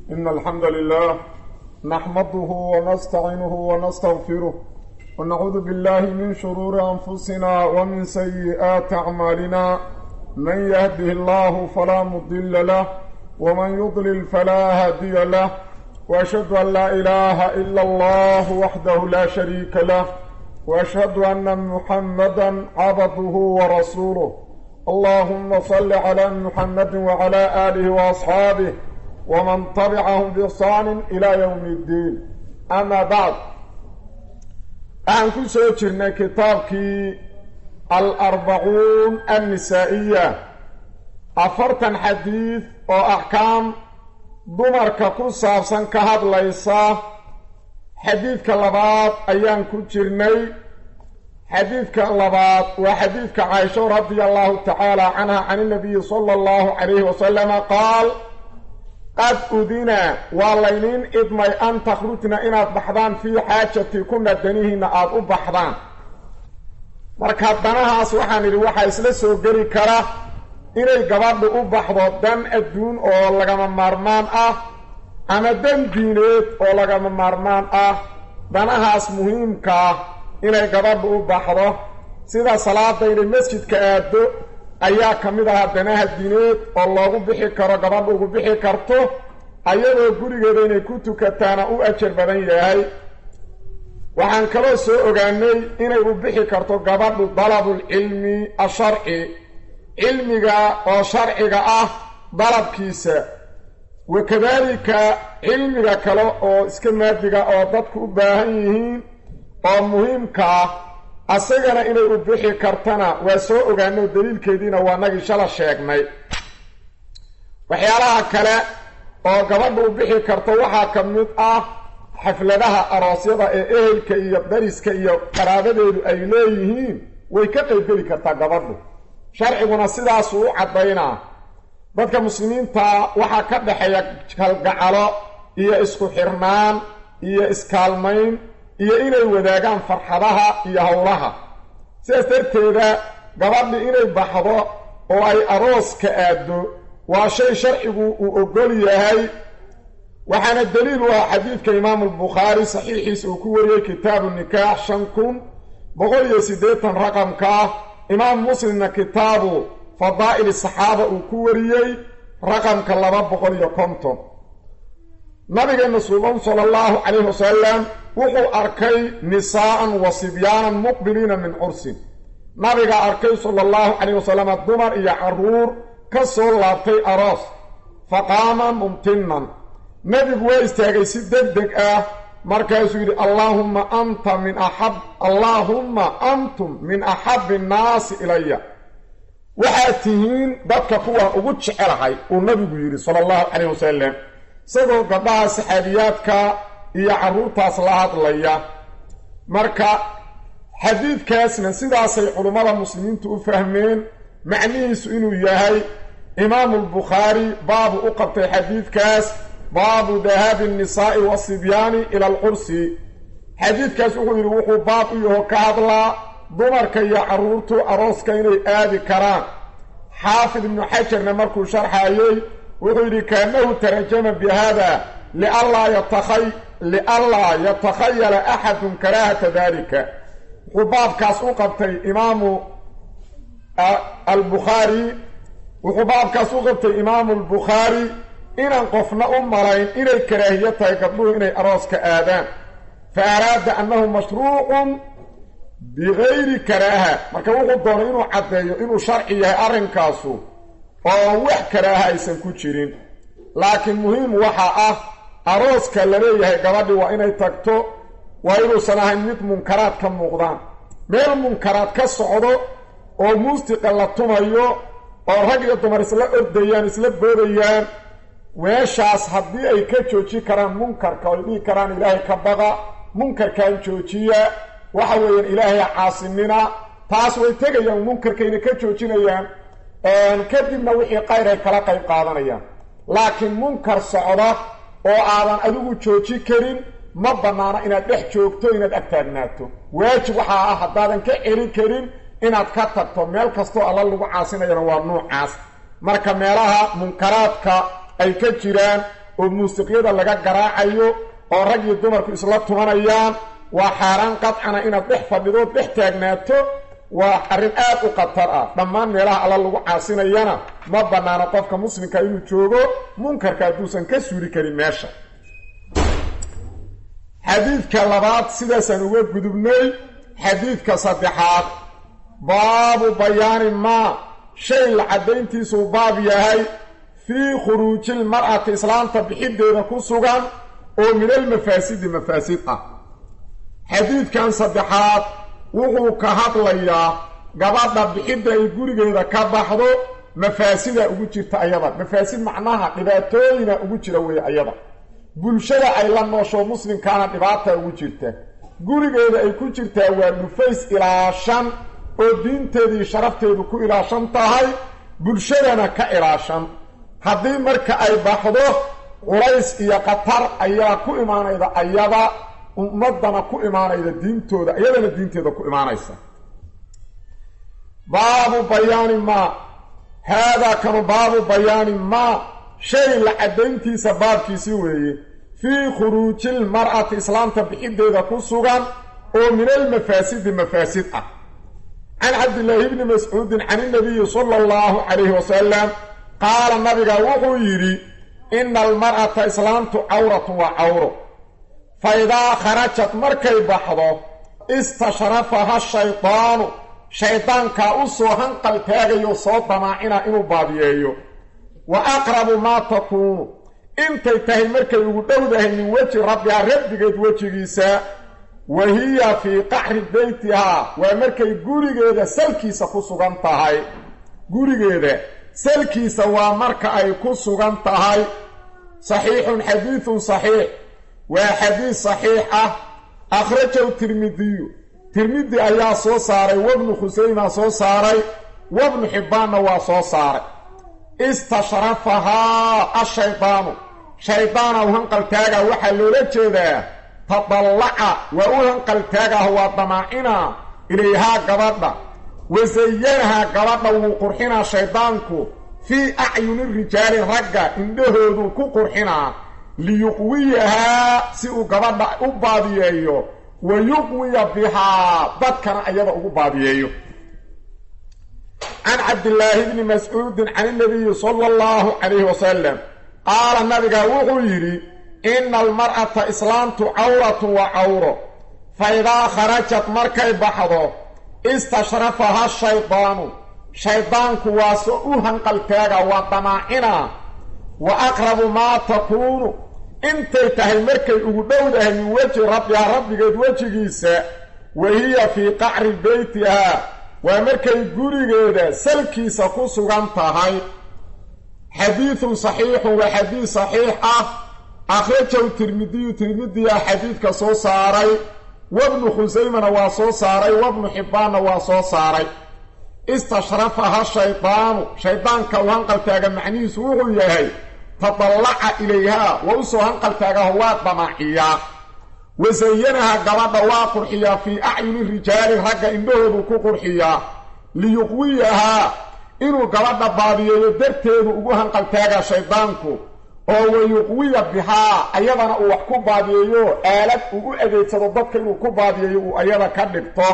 إن الحمد لله نحمده ونستعينه ونستغفره ونعوذ بالله من شرور أنفسنا ومن سيئات أعمالنا من يهده الله فلا مضل له ومن يضلل فلا هادي له وأشهد أن لا إله إلا الله وحده لا شريك له وأشهد أن محمدا عبده ورسوله اللهم صل على محمد وعلى آله وأصحابه ومن طبعهم بإحسان إلى يوم الدين أما بعد أن كسو جرنا كتابك الأربعون النسائية أفرتا حديث وأحكام dumarka ku saabsan ka hadlaysa xadiidka labaad ayaan ku jirnay xadiidka labaad waa xadiidka caaisho radia allahu tacaala canha can inabiyi sala allahu calayhi wasalama qaal qad udina waa layniin idmay an takhrujna inaad baxdaan fii xaajati kuna danihiinna aada u baxdaan marka danahaas waxaan idhi waxaa isla soo geli kara inay gabadhu u baxdo dan adduun oo lagama maarmaan ah ama dan diineed oo lagama maarmaan ah danahaas muhiimka ah inay gabadhu u baxdo sida salaada inay masjidka aado ayaa ka mid ahaa danaha diineed oo loogu bixi karo gabadhu ugu bixi karto ayadoo gurigeeda inay ku tukataana u ajar badan yahay waxaan kaloo soo ogaanay inay u bixi karto gabadhu dalabulcilmi asharci cilmiga oo sharciga ah dalabkiisa wakadaalika cilmiga kale oo iska maadiga oo dadku u baahan yihiin oo muhiimka ah asagana inay u bixi kartana waa soo ogaano daliilkeediina waa nagii shala sheegnay waxyaalaha kale oo gabadha u bixi karto waxaa ka mid ah xafladaha aroosyada ee ehelka iyo dariska iyo qaraabadeedu ay leeyihiin way ka qaybgeli kartaa gabadhu sharciguna sidaasuu u caddaynaa dadka muslimiinta waxaa ka dhexeeya kalgacalo iyo isku xirnaan iyo iskaalmayn iyo inay wadaagaan farxadaha iyo howlaha sidaas darteeda gabadhi inay baxdo oo ay arooska aaddo waa shay sharcigu uu ogol yahay waxaana daliil u ah xadiidka imaamu albukhaari saxiixiisa uu ku wariyey kitaabu nikaax shan kun boqol iyo siddeetan raqamka ah imaam muslimna kitaabu fadaa'il saxaaba uu ku wariyey raqamka laba boqol iyo konton nabigeenna suuban sala allahu calayhi wasalam wuxuu arkay nisaa'an wa sibyaanan muqbiliina min cursin nabiga arkay sala allahu calayh wasalam dumar iyo carruur ka soo laabtay aroos faqaama mumtinan nebigu waa istaagay si deg deg ah markaasuu yidhi allaahumma anta min axab allaahumma antum min axabbi nnaasi ilaya waxaad tihiin dadka kuwaan ugu jecelahay uu nabigu yidhi sala allahu calayh wasalam isagoo gabdhaha saxaabiyaadka iyo carruurtaas la hadlaya marka xadiidkaasna sidaasay culummada muslimiintu u fahmeen macnihiisu inuu yahay imaamulbukhaari baabu u qabtay xadiidkaas baabu dahaabi annisaa'i wasibyaani ila alqursi xadiidkaas wuxuu yidhi wuxuu baab u yaho ka hadlaa dumarka iyo carruurtu arooska inay aadi karaan xaafid ibnu xajarna markuu sharxaayey wuxuu yidhi kaanahu tarajama bi hada lianlaa yatakhayala axadun karaahata dalika wuxuu baabkaas u qabtay imaamu albukhaari wuxuu baabkaas u qabtay imaamu albukhaari inaan qofna u malayn inay karaahiyo tahay gabdhuhu inay arooska aadaan fa araada annahu mashruucun bigayri karaaha marka wuxuu doonay inuu caddeeyo inuu sharci yahay arrinkaasu oo wax karaaha aysan ku jirin laakiin muhiim waxaa ah arooska la leeyahay gabadhi waa inay tagto waa inuusan ahayn mid munkaraad ka muuqdaan meel munkaraad ka socdo oo muusiqa la tumayo oo rag iyo dumar isla ordayaan isla boodayaan meeshaas haddii ay ka jooji karaan munkarka oo ay dhihi karaan ilaahay ka baqa munkarkan joojiya waxa weeyaan ilaahay caasinina taas way tegayaan munkarkayna ka joojinayaan kadibna wixii qayr ay kala qayb qaadanayaan laakiin munkar socda oo aadan adigu jooji karin ma bannaana inaad dhex joogto inaad agtaagnaato waajib waxaa ah haddaadan ka celin karin inaad ka tagto meel kastoo alla lagu caasinayana waa nuucaas marka meelaha munkaraadka ay ka jiraan oo muusiqyada laga garaacayo oo rag iyo dumarku isla tumanayaan waa xaaraan qadcana inaad dhex fadhidood dhex taagnaato waa arrin aad u khatar ah dhammaan meelaha alla lagu caasinayana ma bannaano qofka muslimka inuu joogo munkarka hadduusan ka suuri karin meesha xadiidka labaad sidaasaan uga gudubnay xadiidka saddexaad baabu bayaani maa shay la caddayntiisuu baab yahay fii khuruujil mar'ati islaamta bixiddeeda ku sugan oo minal mafaasidi mafaasid ah xadiidkan saddexaad wuxuu ka hadlayaa gabadha bixidda ay gurigeeda ka baxdo mafaasida ugu jirta ayada mafaasid macnaha dhibaatooyina ugu jira weeye ayada bulshada ay la noosho muslimkaana dhibaata ugu jirta gurigeeda ay ku jirtaa waa dhufays ilaashan oo diinteedii sharafteedu ku ilaashan tahay bulshadana ka ilaashan haddii marka ay baxdo culays iyo khatar ayaa ku imaanayda ayada ummadana ku imaanayda diintooda iyadana diinteeda ku imaanaysa baabu bayaani maa haadaa kanu baabu bayaani maa shay la caddayntiisa baabkiisii weeye fii khuruujil mar'ati islaamta bixiddeeda ku sugan oo min almafaasidi mafaasid ah can cabdillaahi bni mascuudin can inabiyi sala allahu calayhi wasalam qaala nabiga wuxuu yidhi ina almar'ata islaamtu cawratun waa cawro fa idaa kharajat markay baxdo istashrafaha shaydaanu shaydaankaa u soo hanqal taagayo soo damaacina inuu baadiyeeyo wa aqrabu maa takuunu intay tahay markay ugu dhowdahay min weji rabbiha rabbigeed wejigiisa wa hiya fii qaxri beytihaa waa markay gurigeeda salkiisa ku sugan tahay gurigeeda salkiisa waa marka ay ku sugan tahay saxiixun xadiidun saxiix waa xadiis saxiix ah akhrajahu tirmidiyu tirmidi ayaa soo saaray wabnu khusayma soo saaray wabnu xibbaanna waa soo saaray istashrafahaa ashaydaanu shaydaana u hanqaltaaga waxaa loola jeedaa tadallaca waa u hanqaltaagaah waa damaacina ilayhaa gabadha wasayanahaa gabadha wuu qurxinaa shaydaanku fii acyuni rijaali ragga indhahooduu ku qurxinaa liyuqwiyahaa si uu gabadha u baadiyeeyo wa yuqwiya bihaa dadkana ayada ugu baadiyeeyo can cabdillaahi bni mascuudin can inabiyi sala allahu calayhi wasalam qaala nabiga wuxuu yidhi ina almar'ata islaamtu cawratun waa cawro fa idaa kharajat markay baxdo istashrafaha shaydaanu shaydaanku waa so u hanqaltaaga waa damaacina wa aqrabu maa takuunu intay tahay markay ugu dhowdahay min weji rabbiha rabbigeed wejigiisa wa hiya fii qacri beytihaa waa markay gurigeeda salkiisa ku sugan tahay xadiidun saxiixun waa xadiid saxiix ah akhrajahu tirmidiyu tirmidiyaa xadiidka soo saaray wabnu khusaymana waa soo saaray wabnu xibbaanna waa soo saaray istashrafaha shaydaanu shaydaanka uu hanqaltaaga macnihiisu wuxuu yahay tadallaca ilayhaa waa u soo hanqaltaagaho waa damaaciyaa wasayanaha gabadha waa qurxiyaa fii acyuni rijaali ragga indhahoodu ku qurxiyaa liyuqwiyahaa inuu gabadha baadiyeeyo darteedu ugu hanqaltaagaa shaydaanku oo wayuqwiya bihaa ayadana uu wax ku baadiyeeyo aalad uu u adeegsado dadka inuu ku baadiyeeyo uu ayada ka dhigto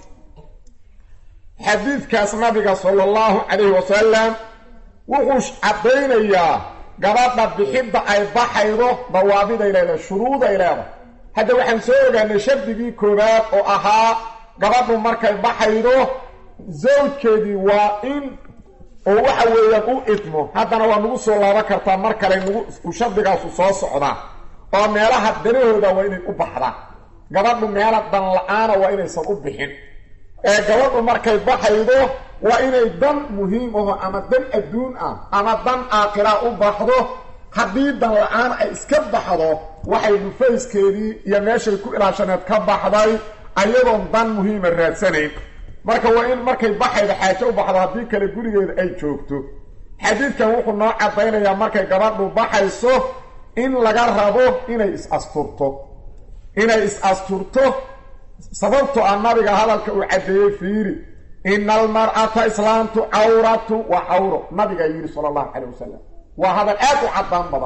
xadiidkaas nabiga sala allahu calayhi wasalam wuxuu caddaynayaa gabadha bixidda ay baxaydo dawaabiday leedahay shuruuday leedahay hadda waxaan soo ogaanay shardigii koowaad oo ahaa gabadhu markay baxaydo zawjkeedii waa in oo waxa weeyaan u idmo haddana waa nagu soo laaban kartaa mar kale nagu shardigaasu soo socdaa oo meelaha danahooda waa inay u baxdaan gabadhu meela dan la-aana waa inaysan u bixin ee gabadhu markay baxaydo waa inay dan muhiim aho ama dan adduun ah ama dan aakhira u baxdo haddii dan la-aan ay iska baxdo waxay dhufayskeedii iyo meeshay ku ilaashaneed ka baxday ayadoon dan muhiima raadsanayn marka waa in markay baxayda xaajo u baxdo haddii kale gurigeeda ay joogto xadiidkan wuxuu noo caddaynayaa markay gabadhu baxayso in laga rabo inay is-asturto inay is-asturto sababtoo ah nabiga hadalka uu caddeeyey fiiri ina almar'ata islaamtu cawratu waa cawro nabigaa yidhi sala allahu calay wasalam waa hadal aad u caddaan badan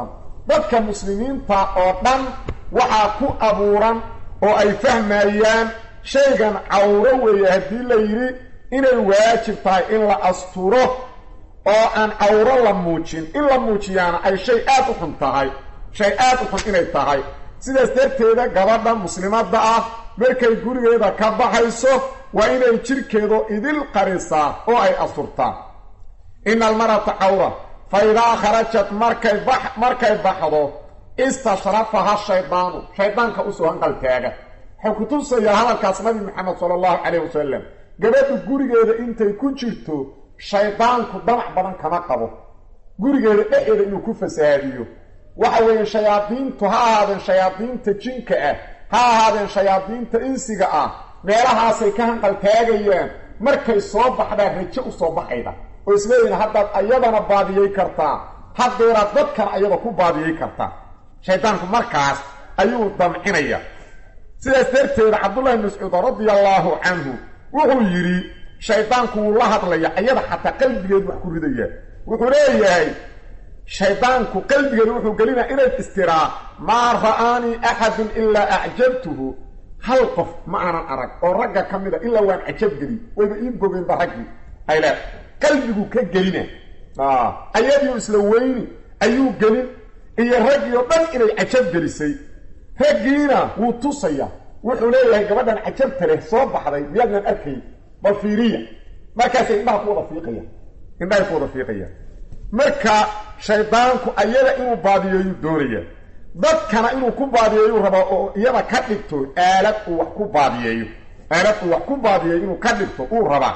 dadka muslimiinta oo dhan waxaa ku abuuran oo ay fahmayaan shaygan cawro weeye haddii la yidhi inay waajib tahay in la asturo oo aan cawro la muujin in la muujiyaana ay shay aad u xun tahay shay aad u xun inay tahay sidaas darteeda gabadha muslimadda ah markay gurigeeda ka baxayso waa inay jidhkeedu idil qarisaa oo ay asturtaa ina almarata cawra fa idaa kharajat markay bax markay baxdo istashrafaha shaydaanu shaydaanka usoo hanqaltaaga wuxuu ku tusayaa hadalkaas nabi maxamed sala allahu calayh wasalam gabadhu gurigeeda intay ku jirto shaydaanku damac badan kama qabo gurigeeda dhexeeda inuu ku fasahaadiyo waxa weeye shayaadiintu ha ahaadeen shayaadiinta jinka ah ha ahaadeen shayaadiinta insiga ah meelahaasay ka hanqaltaagayaan markay soo baxdaan rajo u soo baxayda oo isleeyihin haddaad ayadana baadiyey kartaa haddeeraad dadkana ayada ku baadiyey kartaa shaydaanku markaas ayuu damcinaya sidaas darteeda cabdullahi mascuud radia allaahu canhu wuxuu yidhi shaydaanku wuu la hadlaya ayada xataa qalbigeedu wax ku ridaya wuxuu leeyahay shaydaanku qalbigeedu wuxuu gelinaya inayd istiraa maa ra'aanii axadun ilaa acjabtuhu hal qof ma aanan arag oo ragga ka mida ilaa waan cajabgeli wayba ii bogeenba raggii ayle qalbigu ka gelina ayadiio isla weyni ayuu gelin iyo raggii oo dhan inay cajab gelisay raggiina wuu tusaya wuxuu leeyahay gabadhan cajabta leh soo baxday miyaadnan arkay bal fiiriya markaasay indhaha ku wada fiiqaya indhahay ku wada fiiqaya marka shaydaanku ayada inuu baadiyeeyuu doonaya dadkana inuu ku baadiyeeyuu rabaa oo iyada ka dhigto aalad uu wax ku baadiyeeyo aalad uu wax ku baadiyeeyo inuu ka dhigto uu rabaa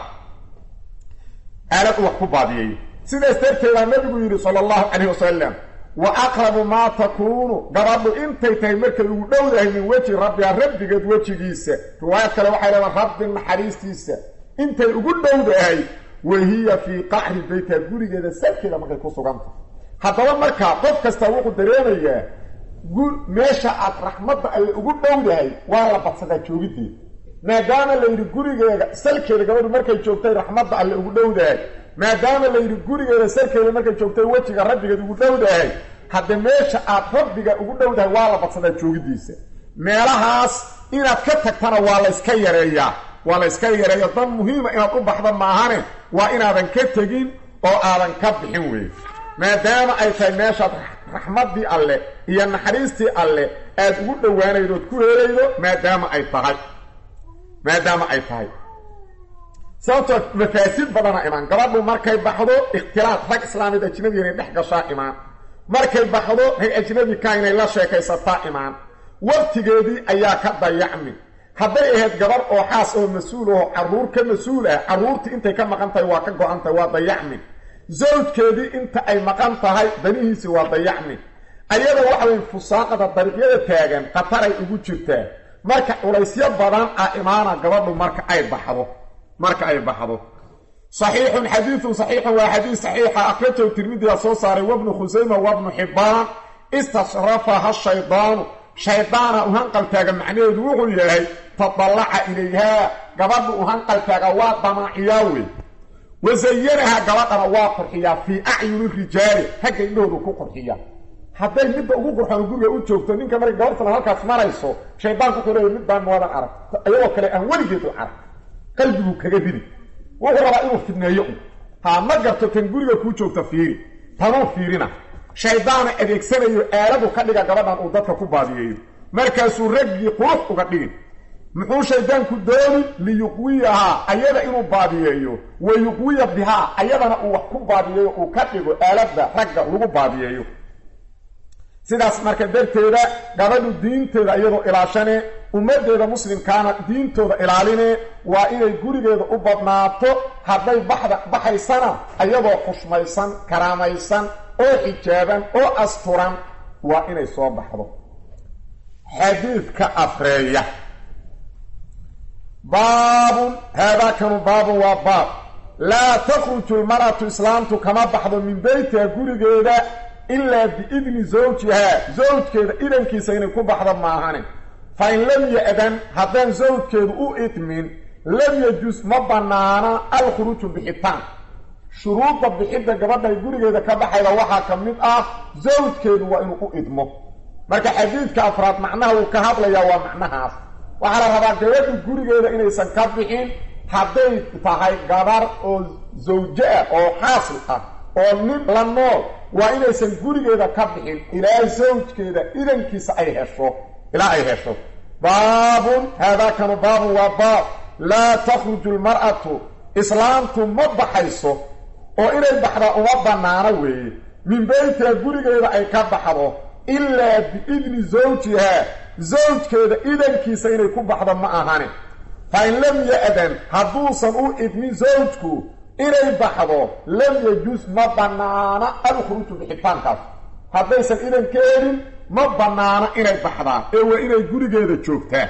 aalad uu wax ku baadiyeeyo sidaas darteedaa nabigu yidhi sala allahu calayh wasalam wa aqrabu maa takuunu gabadhu intay tahay markay ugu dhowdahay min weji rabbiha rabbigeed wejigiisa riwaayad kale waxay leedaha rabbi naxariistiisa intay ugu dhowdahay wahiya fii qacri beytiha gurigeeda salkeeda markay ku sugantah haddaba markaa qof kasta wuxuu dareemayaa meesha aad raxmadda alle ugu dhowdahay waa la badsadaa joogiddeeda maadaama la yidhi gurigeeda salkeeda gabadhu markay joogtay raxmadda alle ugu dhowdahay maadaama la yidhi gurigeeda salkeeda markay joogtay wejiga rabbigeed ugu dhowdahay hadde meesha aad rabbiga ugu dhowdahay waa la badsadaa joogiddiisa meelahaas inaad ka tagtana waa layska yareeyaa waa la yska yareeya dan muhiima inaad u baxda maahane waa inaadan ka tegin oo aadan ka bixin weeye maadaama ay tahay meeshaad raxmaddii alle iyo naxariistii alle aad ugu dhowaanaydo ood ku helaydo maadaama ay tahay maadaama ay tahay sababtoo mafaasid badana imaan gabadhu markay baxdo ikhtilaad rag islaamid ajnabi inay dhex gashaa imaan markay baxdo rag ajnabi ka inay la sheekaysataa imaan waqtigeedii ayaa ka dayacmi hadday ahayd gabar oo xaas oo mas-uul oo carruur ka mas-uul ah carruurtii intay ka maqan tahay waa ka go-an tahay waa dayacmi zawjkeedii inta ay maqan tahay danihiisii waa dayacmi ayada waxa weye fusaaqada dariiqyada taagan khataray ugu jirtaa marka culaysyo badan ah imaana gabadhu marka ay baxdo marka ay baxdo saxiixun xadiidun saxiixun waa xadiid saxiixa akhrajahu tirmidiga soo saaray wabnu khusayma wabnu xibbaan istashrafaha shaydaanu shaydaana u hanqaltaaga macnaheedu wuxuu yahay tadallaca ilayhaa gabadhu u hanqaltaaga waa damaaciyaa wey wasayanaha gabadhana waa qurxiyaa fii acyuni rijaali hagga indhahoodu ku qurxiya hadday midda ugu qurxoon guriga u joogto ninka markay gabartana halkaas marayso shaydaanku wuxuu leeya middaan moodan arag iyadoo kale aan weligeedu arag qalbiguu kaga ridi wuxuu rabaa inuu fidneeyo un haa ma garto tan guriga kuu joogta fiiri tanuu fiirina shaydaana adeegsanayo aaladu ka dhiga gabadhan uu dadka ku baadiyeeyo markaasuu raggii qurux uga dhigin muxuu shaydaanku dooni liyuqwiyahaa ayada inuu baadiyeeyo wa yuqwiya bihaa ayadana uu wax ku baadiyeeyo uu ka dhigo aaladda ragga lagu baadiyeeyo sidaas marka darteeda gabadhu diinteeda iyadoo ilaashane ummaddeeda muslimkaana diintooda ilaaline waa inay gurigeeda u badnaato hadday baxda baxaysana iyadoo xushmaysan karaamaysan oo xijaaban oo asturan waa inay soo baxdo xadiidka afreeya baabun haadaakanu baabun waa baab laa takhruju lmar'atu islaamtu kama baxdo min beytiha gurigeeda ilaa biidni zawjihaa zawjkeeda idankiisa inay ku baxdo maahane fa in lam ya-dan haddaan zawjkeedu u idmin lam yajus ma bannaana alkhuruuju bixitaan shuruudda bixidda gabadhay gurigeeda ka baxayda waxaa ka mid ah zawjkeedu waa inuu u idmo marka xadiidka afraad macnaha uu ka hadlayaa waa macnahaas waxaa la rabaa gabadhu gurigeeda inaysan ka bixin hadday tahay gabar oo zawjo ah oo xaasil ah oo nin la nool waa inaysan gurigeeda ka bixin ilaa zawjkeeda idankiisa ay hesho ilaa ay hesho baabun haadaakanu baabun waa baab laa takhruju lmar'atu islaamtu ma baxayso oo inay baxdaa uma bannaano weeye min beytiha gurigeeda ay ka baxdo ilaa biidni zawjihaa zawjkeeda idankiisa inay ku baxdo ma ahane fa in lam ya-dan hadduusan u idmin zawjku inay baxdo lam yajus ma bannaana alkhuruuju bixitaankaas haddaysan idan ka helin ma bannaano inay baxdaan ee waa inay gurigeeda joogtaa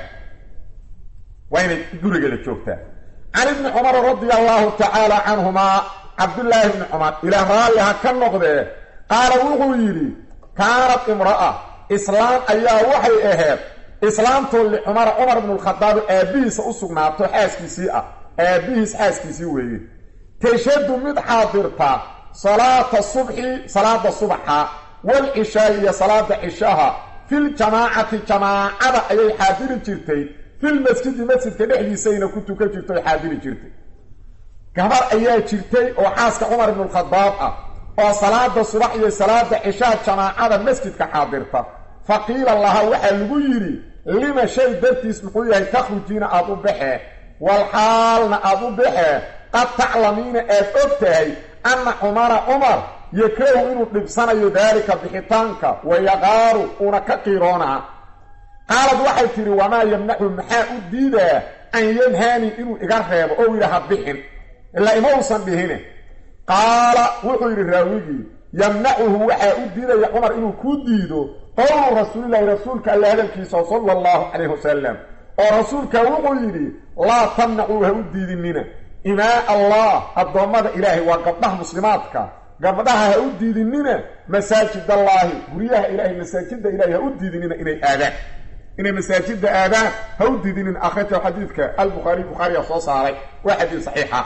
waa inay gurigeeda joogtaa can ibni cumar radia allahu tacaala canhumaa cabdullaahi ibni cumar ilaah raalli ha ka noqdee qaala wuxuu yidhi kaanad imra'a islaam ayaa waxay ahayd islaamtoo licumara cumar ibnu lkhadaabi aabbihiisa u sugnaato xaaskiisii ah aabbihiis xaaskiisii weeye tashhadu mid xaadirta salaata subxi salaada subaxa walcishaai iyo salaada cishaha filjamaacati jamaacada ayay xaadiri jirtay filmasjidi masjidka dhexdiisayna ku tukan jirta oy xaadiri jirtay gabar ayaa jirtay oo xaaska cumar ibnulkhadaab ah oo salaada subax iyo salaada cishaha jamaacada masjidka xaadirta fa qiila laha waxaa lagu yidhi lima shay dartiis muxuu yahay takhrujiina aada u baxee walxaalna aada u baxee qad taclamiina aad og tahay anna cumara cumar yakrahu inuu dhibsanayo daalika bixitaanka wayaqaaru uuna ka qiiroonaa qaalad waxay tidhi wamaa yamnacu maxaa u diidaa an yanhaani inuu iga reebo oo yidhaha bixin ilaa ima uusan dhihine qaala wuxuu yidhi raawigii yamnacuhu waxaa u diidaya cumar inuu ku diido qowlu rasuulilahi rasuulka alla hadalkiisa sala allahu calayhi wasalam oo rasuulka wuxuu yidhi laa tamnacuu ha u diidinina imaa allah addoommada ilaahay waa gabdhaha muslimaadka gabdhaha ha u diidinina masaajidallaahi guryaha ilaahay masaajidda ilahay ha u diidinina inay aadaan inay masaajidda aadaan ha u diidinin akhrajahu xadiidka albukhaariy bukhaariya soo saaray waa xadiid saxiixa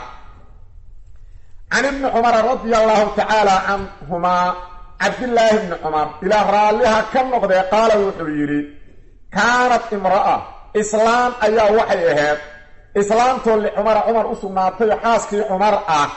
can ibni cumara radia allahu tacaala canhumaa cabdillaahi bni cumar ilaa raalliha ka noqdee qaala wuxuu yidhi kaanat imra'a islaam ayaa waxay ahayd islaamtoo licumara cumar u sugnaatay xaaskii cumar ah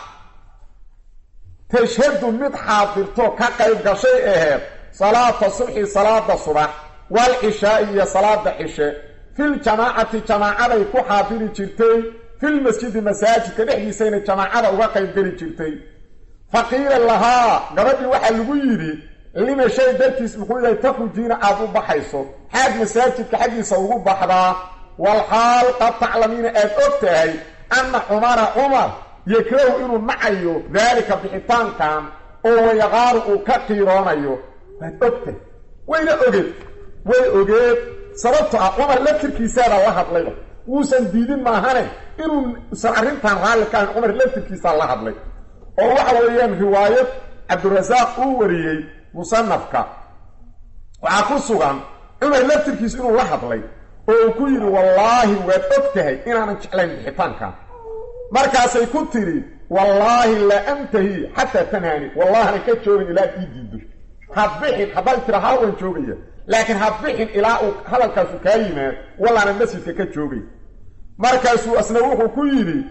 tashhadu mid xaadirto ka qayb gashay ahayd salaata subxi salaada subax wal cishaai iyo salaada cishe filjamaacati jamaacaday ku xaadiri jirtay filmasjidi masaajidka dhexdiisayna jamaacada uga qayb geli jirtay fa qiila lahaa gabadhii waxaa lagu yidhi lima shay dartiis muxuu yahay takhrujiina aada u baxayso xaad masaajidka xaggiisa ugu baxdaa walxaal qad taclamiina aad og tahay anna cumara cumar yakrahu inuu nacayo daalika bixitaankan oo wayaqaaru uu ka qiiroonayo waad ogtahay wayna ogeed way ogeed sababto ah cumar laftirkiisaada la hadlayba wuusan diidin maahane inuusan arrintan raalli ka ahayn cumar laftirkiisaa la hadlay oo waxa weeyaan riwaayad cabdirasaaq uu wariyey musanafka waxaa ku sugan cumar laftirkiis inuu la hadlay oo uu ku yidhi wallaahi waad og tahay inaanan jeclayn bixitaankan markaasay ku tidhi wallaahi laa antahi xataa tanhaani wallahana ka joogin ilaa ii diido ha bixin haddaad tira halwan joogaya laakiin ha bixin ilaa uu hadalkaasu kaa yimaad wallaana masjidka ka joogay markaasuu asna wuxuu ku yidhi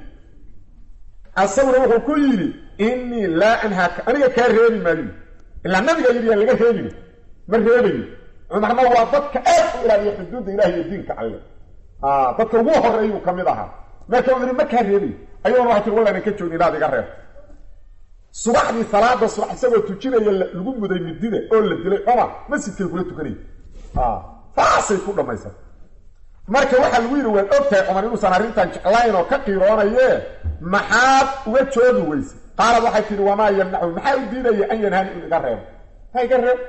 asaguna wuxuu ku yidhi innii laa anhaaka aniga kaa reebi maayo ilaa nabiga yidhi yaan laga reebin ma reebayo cumarna waa dadka aad u ilaaliya xuduudda ilahi iyo diinka alle dadka ugu horeeyuu ka mid ahaa marka uu yidhi ma kaa reebayo ayaguna waxay tiri wallaana ka joogin ilaad iga reeb subaxdii salaada subax isagoo tujinaya lagu muday midida oo la dilay cumar masjidkay kula tukanaya saasay ku dhammaysan marka waxaa lagu yidhi waad og tahay cumar inuusan arrintan jeclayn oo ka qiiroonayee maxaad uga joogi weyse qaalad waxay tihi wamaa yamnacu maxaa u diidaya an yanhaani in iga reebo ha iga reeb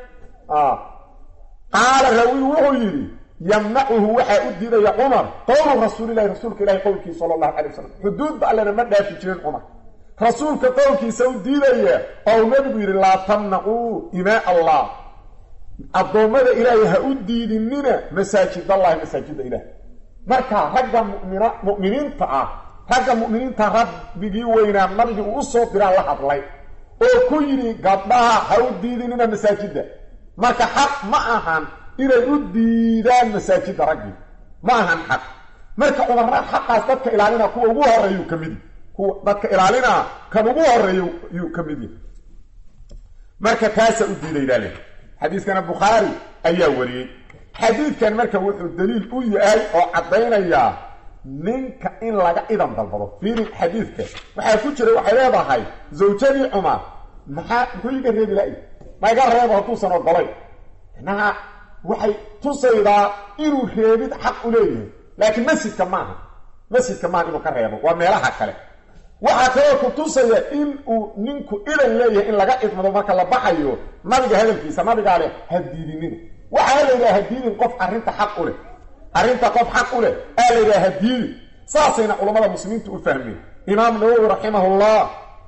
qaala rawi wuxuu yidhi yamnacuhu waxaa u diidaya cumar qowlu rasuulilahi rasuulka ilahi qowlkiisa sala allahu calay wasalam xuduudba allena ma dhaafi jirin cumar rasuulka qowlkiisa u diidaya oo nabigu yidhi laa tamnacuu imaa allah addoommada ilaahay ha u diidinina masaajid allahi masaajidda ilaah marka ragga mumina mu'miniinta ah ragga mu'miniinta rabbigii weynaa nabigii uu u soo diraa la hadlay oo ku yidhi gabdhaha ha u diidinina masaajidda marka xaq ma ahan inay u diidaan masaajidda raggii ma ahan xaq marka cumarna xaqaas dadka ilaalina kuwa ugu horreeyuu ka mid kuwa dadka ilaalinaa kan ugu horreeya yuu ka mid yahay marka taasaa u diidaydaa leh xadiiskana bukhaari ayaa wariyey xadiidkan marka wuxuu daliil u yahay oo caddaynayaa ninka in laga idan dalbado fiiri xadiidka waxaa ku jira waxay leedahay zawjadii cumar maxaa muxuu iga reebi la maiga reebo hadduusan ogolayn macnaha waxay tusaydaa inuu reebid xaq u leeyahay laakiin masjidka maaha masjidka maaha inuu ka reebo waa meelaha kale waxaa kaloo ku tusaya in uu ninku idan leeyahay in laga idmado marka la baxayo nabiga hadalkiisa nabigaa leh ha diidinina waxaa la yidhaha ha diidin qof arrinta xaq u leh arrinta qof xaq u leh aa la yidhaha ha diidin saasayna culammada muslimiintu u fahmeen imaam nawowi raximahullah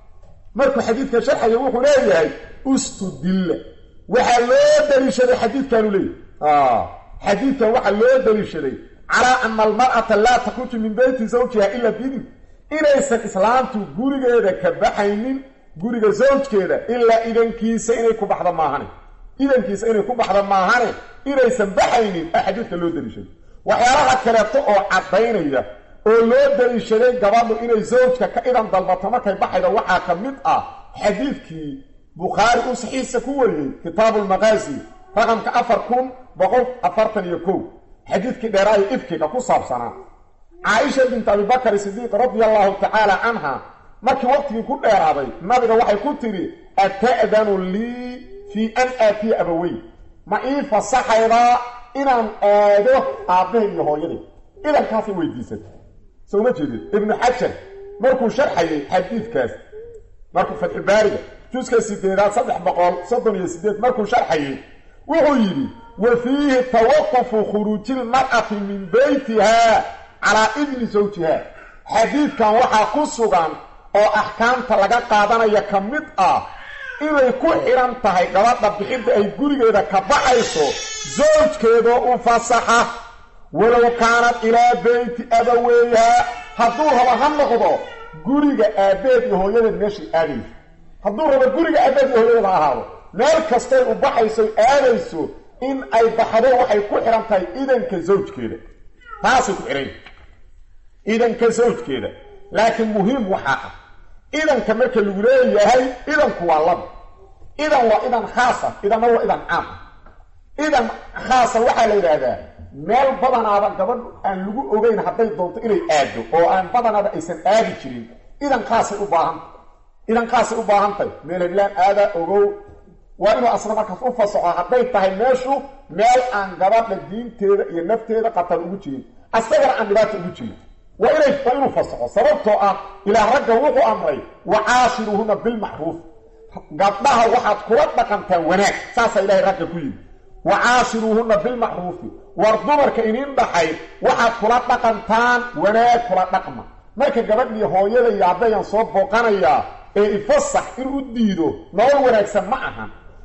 markuu xadiidka sharxaya wuxuu leeyahay ustudilla waxaa loo daliishaday xadiidkaanu leeyahy xadiidkan waxaa loo daliishaday calaa ana almar'ata laa takhruju min beyti zawjiha ila biidin inaysan islaamtu gurigeeda ka baxaynin guriga zawjkeeda ilaa idankiisa inay ku baxdo maahane idankiisa inay ku baxdo maahane inaysan baxaynin a xadiidka loo daliishaday waxyaalaha kaleeto oo caddaynaya oo loo daliishaday gabadhu inay zawjka ka idan dalbato markay baxaydo waxaa ka mid ah xadiidkii bukhaari uu saxiixa ku wariyey kitaabu lmaqaasi raqamka afar kun boqol afartan iyo kow xadiidkii dheeraayo ifkiga ku saabsanaa caaisha bint abibakar sidiiq radia allahu tacaala canha markii waqtigii ku dheeraaday nabiga waxay ku tidhi ata'danu lii fii an aatiya abawey ma ii fasaxaydaa inaan aado aabbahay iyo hooyaday idankaasay weydiisatay soo ma jeedin ibnu xajar markuu sharxayay xadiidkaas markuu fatxubaariga juska sideedaad saddex boqol soddon iyo sideed markuu sharxayay wuxuu yidhi wa fiihi tawaqufu khuruujilmar'ati min beytiha calaa idni zawjiha xadiidkan waxaa ku sugan oo axkaamta laga qaadanaya ka mid ah inay ku xidhan tahay gabadha bixidda ay gurigeeda ka baxayso zawjkeedoo u fasaxa walow kaanad ilaa beyti abaweyha hadduu rabo ha noqdo guriga aabbeed iyo hooyadeed meeshay aadayso hadduu rabo guriga aabbeed iyo hooyadeed ha ahaado meel kastay u baxayso aadayso in ay baxdo waxay ku xidhan tahay idanka zawjkeeda taasay ku xidhan idanka zawjkeeda laakiin muhiim waxaa ah idanka marka lagu leeyahay idanku waa laba idan waa idan khaasa idanna waa idan caam idan khaasa waxaa la yidhaahdaa meel badanaaba gabadh aan lagu ogeyn hadday doonto inay aado oo aan badanaaba aysan aadi jirin idan khaasay u baahanta idan khaasay u baahantahay meel heblaan aadaa ogow waa inuu asna markaas u fasaxo hadday tahay meeshu meel aan gabadha diinteeda iyo nafteeda qatar ugu jirin asagana aan dhibaata ugu jirin waa inay waa inuu fasaxo sababtoo ah ilaah ragga wuxuu amray wa caashiruuhuna bilmacruuf gabdhaha waxaad kula dhaqantaan wanaag saasaa ilaahay ragga ku yidhi wa caashiruuhunna bilmacruufi war dumarka inin dhaxay waxaad kula dhaqantaan wanaag kula dhaqma marka gabadhii hooyada iyo aabbayaan soo booqanayaa ee ifasax inuu u diido nolol wanaagsan ma ahan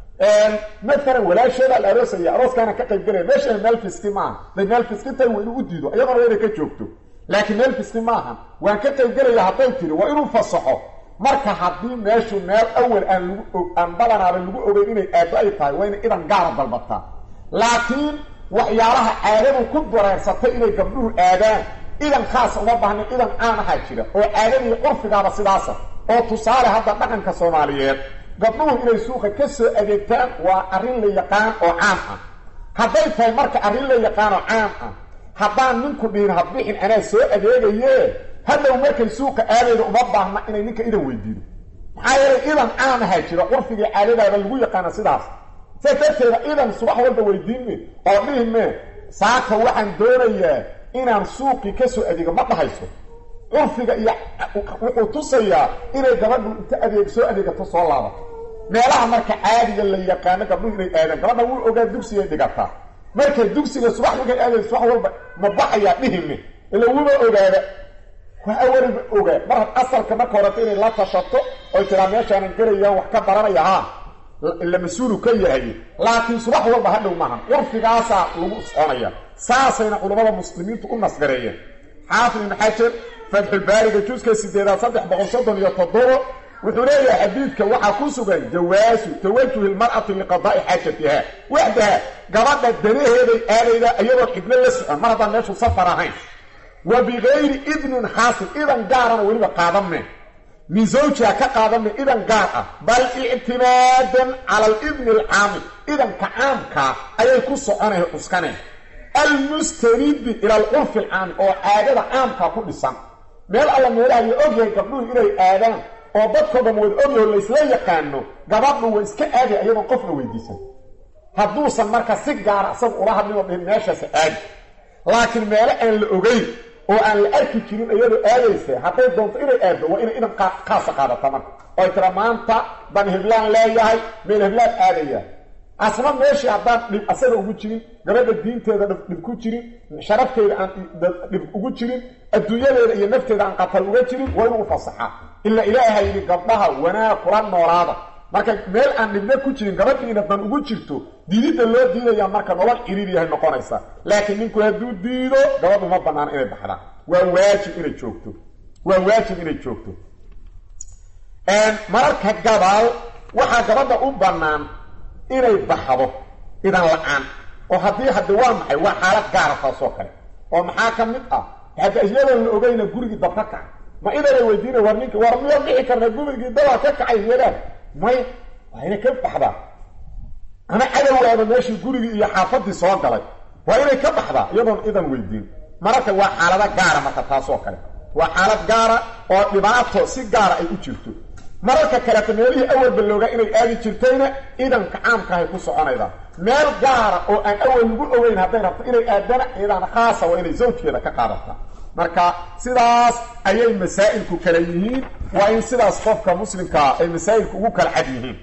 maalan walaasheeda la aroosaya arooskaana ka qayb galaya meesha meel fiski maaha day meel fiski tahay waa inuu u diido iyadana waa inay ka joogto laakiin meel fiski maahan waan ka qayb gelaya hadday tiri waa inuu fasaxo marka haddii meeshu meel awal aan lagu aan badanaaba lagu ogeyn inay aado ay tahay waa inay idan gaara dalbataa laakiin waxyaalaha caadadu ku dareersatay inay gabdhuhu aadaan idan khaasa uma baahna idan caan ahaa jira oo caadadii curfigaaba sidaasa oo tusaale hadda dhaqanka soomaaliyeed gabdhuhu inay suuqa ka soo adeegtaan waa arrin la yaqaan oo caam ah hadday tahay marka arrin la yaqaan oo caam ah haddaan ninku dhihin hadbixin anaa soo adeegaye hadhow markay suuqa aadayda uma baahna inay ninka idan weydiido maxaa yeelay idan caam ahaa jira curfigii caadadaaba lagu yaqaana sidaas saas darteeda idan subax walba weydiinme oo dhihi mee saaka waxaan doonayaa inaan suuqii ka soo adeego ma dhahayso curfiga iyo wuxuu tusayaa inay gabadhu inta adeeg soo adeegato soo laabato meelaha marka caadiga la yaqaano gabdhuhu inay aadaan gabadha wuu ogaa dugsigay dhigataa marka dugsiga subax markay aadayso subax walba ma baxayaa dhihime ila wuba ogaada waa awaliba ogaa mar asalka marka horeta inay la tashato oy tiraa meeshaanan gelayaan wax ka baranaya haa la mas-uulu ka yahay laakiin subax walba hadhow maahan curfigaasaa lagu soconaya saasayna culammada muslimiintu u nasgareeyeen xaafid ibnu xajar fatxulbaariga juska sideedaad saddex boqol soddon iyo toddobo wuxuu leeyahay xadiidka waxaa ku sugan jawaasu tawajuhi lmar'ati liqadaa'i xaajatiha waxdaha gabadha danaheeday aadayda iyadoon cidlo la socon mar haddaan meeshu safar ahayn wa bikayri idnin xaasil idan gaarana weliba qaadame min zawjiha ka qaadame idan gaar ah bal ictimaadan cala alidni alcaamil idanka caamkaa ayay ku soconay cuskaneen almustanidi ila alcurfi alcaami oo caadada caamkaa ku dhisan meel alla meelaha la ogyahay gabdhuhu inay aadaan oo dadkoo dhan wada ogyaho laysla yaqaano gabadhu way iska aadaya iyadoon qofna weydiisan hadduusan marka si gaara isaga ula hadlin oo dhihin meeshaasa aadi laakiin meelo aan la ogeyn oo aan la arki jirin iyadoo aadaysa hadday doonto inay aaddo waa inay idan kaasa qaadata marka oy tira maanta dan heblaan leeyahay meel heblaan aadaya asna meeshii haddaan dhib asaga ugu jirin gabadha diinteeda dhib ku jirin sharafteeda aan dhib ugu jirin adduunyadeeda iyo nafteeda aan qatal uga jirin waa inuu ufasaxaa ilaa ilaaha yidhi gabdhaha wanaag kula noolaada marka meel aan dhibna ku jirin gabadhiina dan ugu jirto diididda loo diidaya marka nolol ciriir yahay noqonaysa laakiin ninku hadduu diido gabadhu ma banaano inay baxdaan waa waajib inay joogto waa waajib inay joogto mararka gabaal waxaa gabadha u bannaan inay baxdo idan la-aan oo haddii hadde waa maxay waa xaalad gaara taasoo kale oo maxaa ka mid ah hadda iyadoon la ogeyna gurigii dab ka kacay ma idanay weydiina war ninki war miya bixi karna gurigii dabaa ka kacay iyadaan may waa inay ka baxdaa ama cadowgaaba meeshii gurigii iyo xaafadii soo galay waa inay ka baxdaa iyadoon idan weydiin mararka waa xaalado gaara marka taasoo kale waa xaalad gaara oo dhibaato si gaara ay u jirto mararka kaleeta meelihii awalba loogaa inay aadi jirtayna idanka caamkaahay ku soconaydaa meel gaara oo aan awal lagu ogeyn hadday rabto inay aadana iyadaana khaasa waa inay zawjkeeda ka qaadataa marka sidaas ayay masaa'ilku kala yihiin waa in sidaas qofka muslimkaa ay masaa'ilku ugu kala cad yihiin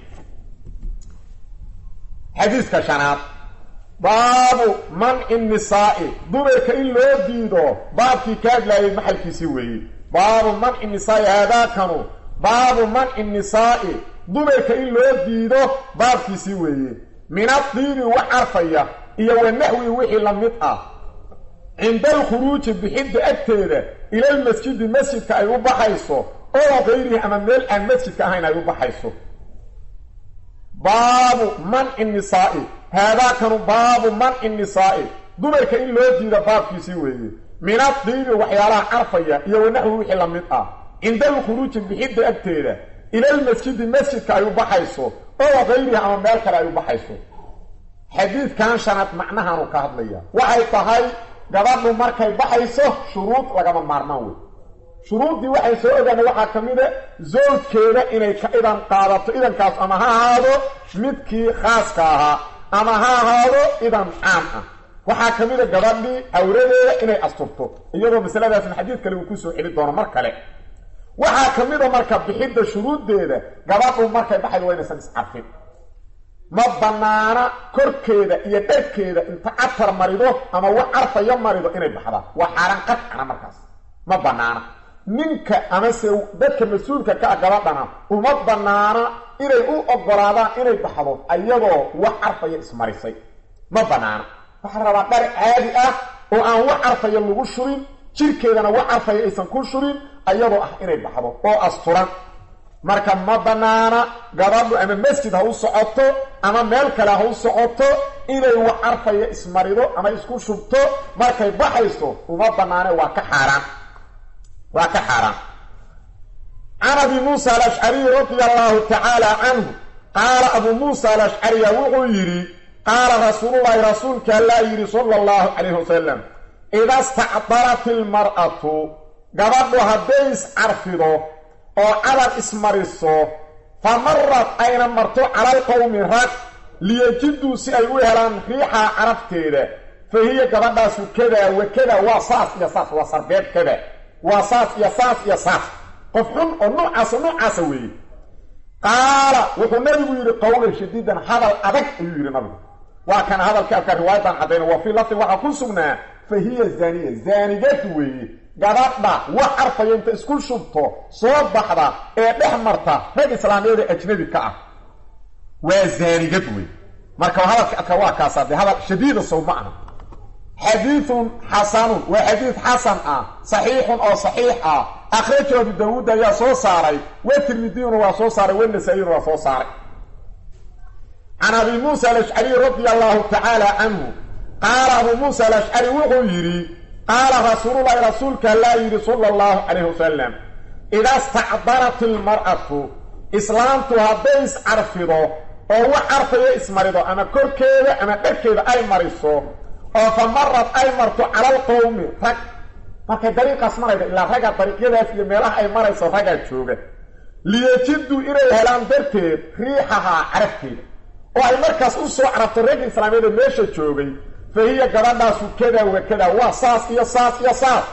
xadiiska shanaad baabu manci nisaa'i dumarka in loo diido baabkii ka hadlaayay maxalkiisii weeye baabu manci nisaa'i haadaakanu baabu manci nisaa'i dumarka in loo diido baabkiisii weeye min adiibi wax carfaya iyo wa naxwi wixii la mid ah cinda alkhuruuji bixidda agteeda ilalmasjidi masjidka ay u baxayso oo kayrihi ama meel aan masjidka ahayn ay u baxayso baabu manci nisaa'i haadaakanu baabu manci nisaa'i dumarka in loo diida baabkiisii weeye min adiibi waxyaalaha carfaya iyo wanaxwi wixii la mid ah cinda alkhuruuji bixidda agteeda ilalmasjidi masjidka ay u baxayso oo kayrihi ama meel kale ay u baxayso xadiidkan shanaad macnahaanu ka hadlaya waxay tahay gabadhu markay baxayso shuruud lagama maarmaan wey shuruuddii waxay soo ogaana waxaa ka mid a zawjkeeda inay ka idan qaadato idankaas ama ha ahaado midkii khaaska ahaa ama ha ahaado idan caam ah waxaa ka mid a gabadhii awradeeda inay asturto iyadoo masaladaasna xadiid kale uu kusoo celi doono mar kale waxaa ka mid a marka bixidda shuruuddeeda gabadhu markay baxaydo waa inaysan iscarfin ma bannaana korkeeda iyo dharkeeda inta catar marido ama wax carfayo marido inay baxdaan waa xaaraan qadcana markaas ma bannaana ninka amase dadka mas-uulka ka ah gabadhana uma bannaana inay u oggolaadaan inay baxdo ayadoo wax carfaya ismarisay ma bannaana waxaa rabaa dhar caadi ah oo aan wax carfaya lagu shubin jirkeedana wax carfaya aysan ku shubin ayadoo ah inay baxdo oo asturan marka ma bannaana gabadhu ama masjid ha u socoto ama meel kale ha u socoto inay wax carfaya ismarido ama isku shubto markay baxayso uma bannaane waa ka xaaraan waa ka xaaraan can abi muusa alashcariy radia allahu tacaala canhu qaala abuu muusa alashcariya wuxuu yidhi qaala rasuululahi rasuulka allaa yidhi sala allahu calayhi wasalam ida stacdarat ilmar'atu gabadhu hadday iscarfido oo cadar ismariso fa marad ayna marto calalqowmi rag liyajiduu si ay u helaan riixaa carabteeda fa hiya gabadhaasu kadaa wa kada waa saas iyo saas waa sarbeeb kada waa saas iyo saas iyo saas qof xun oo noocaasa noocaasa weeye qaala wuxuu nabigu yidhi qowlan shadiidan hadal adag ayuu yidhi nabigu waa kana hadalka alkaa riwaayadan caddayna waa fii lafdin waxaa ku sugnaa fa hiya zaaniya zaanigadu weeye gabadha wax carfaya inta isku shubto soo baxda ee dhex marta rag islaamiyada ajnabi ka ah waa zaanigad wey marka hadalka adka waa kaasaa dee hadal shadiida sow ma aha xadiidun xasanun waa xadiid xasan ah saxiixun oo saxiix ah akhrajahu abu daawuud ayaa soo saaray wa tirmidiyuna waa soo saaray wanasaaiyuna waa soo saaray can abi muusa alashcariy radia allahu tacaala canhu qaala abuu muusa alashcari wuxuu yidhi qaala rasuululahi rasuulka allaa yidhi sala allahu calayhi wasalam idaa stacdarat ilmar'atu islaamtu hadday iscarfido oo wax carfayo ismarido ama korkeeda ama dharkeeda ay mariso oo fa marad ay marto cala alqowmi rag markay dariiqaas marayda ilaa ragga dariiqyadaas iyo meelaha ay marayso raggaa jooga liyajiduu inay helaan darteed riixahaa carafteeda oo ay markaas u soo carabto ragga islaamiyada meesha joogay fa hiya gabadhaasu kada wa kada waa saas iyo saas iyo saas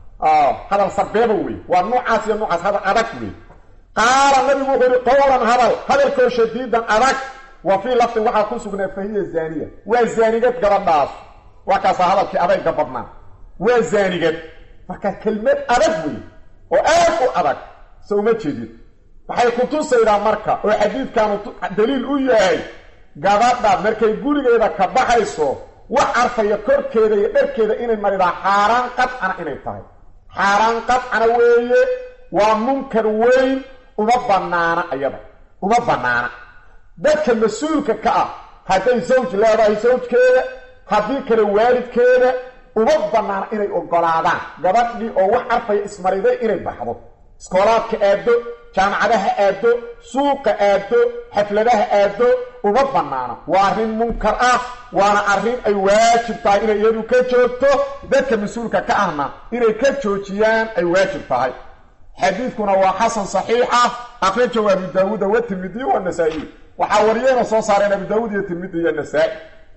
hadal sarbeeba wey waa nuucaas iyo nuucaas hadal adag wey qaala nabigu wuxuu yihi qowlan hadal hadalkoo shadiidan adag wa fii lafdin waxaa ku sugnaa fa hiya zaaniya waa zaanigad gabadhaas waa kaasaa hadalkii adayga badnaa waa zaanigad marka kelmad adag wey oo aad u adag se uma jeedid waxay kutusaydaa marka oo xadiidkaanu daliil u yahay gabadha markay gurigeeda ka baxayso wax carfaya korkeeda iyo dharkeeda inay maridaa xaaraan qadcana inay tahay xaaraan qadcana weeye waa munkar weyn uma bannaana ayada uma bannaana dadka mas-uulka ka ah hadday sawj leedahay sawjkeeda haddii kale waalidkeeda uma bannaana inay oggolaadaan gabadhii oo wax carfaya ismariday inay baxdo iskoolaadka aado jaamacadaha aado suuqa aado xafladaha aado uma bannaana waa arrin munkar ah waana arrin ay waajib tahay inay iyadu ka joogto dadka mas-uulka ka ahna inay ka joojiyaan ay waajib tahay xadiidkuna waa xasan saxiix ah akhrajahu abu daawuuda wa tirmidi wa nasaa-i waxaa wariyeyna soo saareen abu daawuud iyo tirmidi iyo nasaa-i